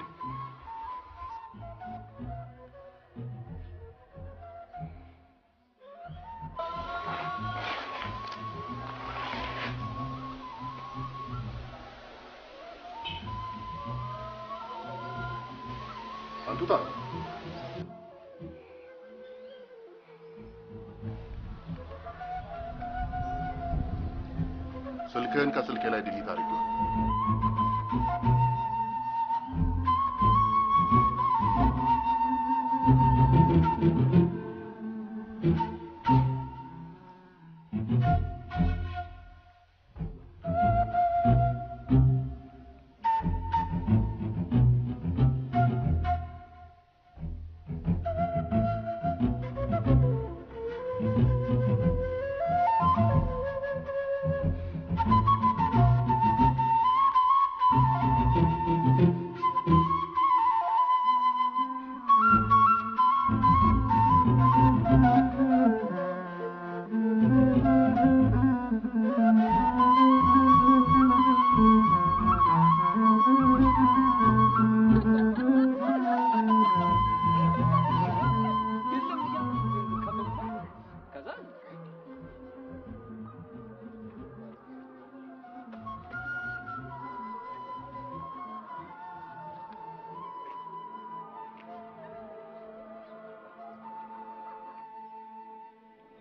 አንቱታ ስልክህን ከስልኬ ላይ ዲሊት አድርጌው።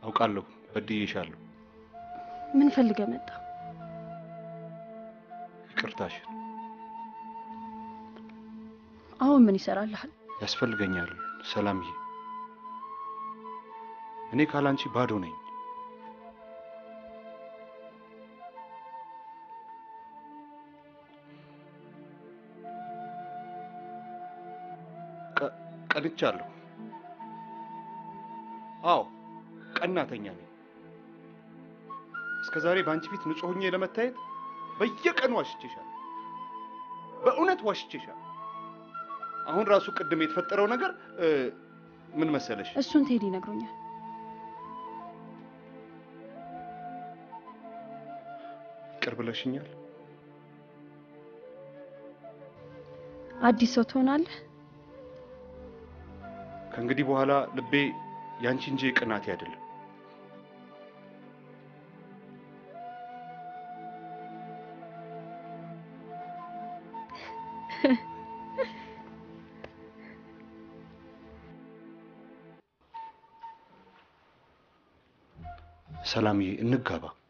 አውቃለሁ፣ በድዬሻለሁ። ምን ፈልገ መጣ? ይቅርታሽን አሁን ምን ይሰራልሃል? ያስፈልገኛል ሰላምዬ። እኔ ካላንቺ ባዶ ነኝ። ቀ- ቀንቻለሁ። አዎ ቀናተኛ ነኝ። እስከ ዛሬ በአንቺ ፊት ንጹሕ ሆኜ ለመታየት በየቀኑ ዋሽቼሻል። በእውነት ዋሽቼሻል። አሁን ራሱ ቅድም የተፈጠረው ነገር እ፣ ምን መሰለሽ? እሱን ቴዲ ይነግሮኛል። ይቅር ብለሽኛል። አዲስ ሰው ትሆናለህ። ከእንግዲህ በኋላ ልቤ ያንቺ እንጂ ቅናቴ አይደለም። ሰላምዬ፣ እንጋባ።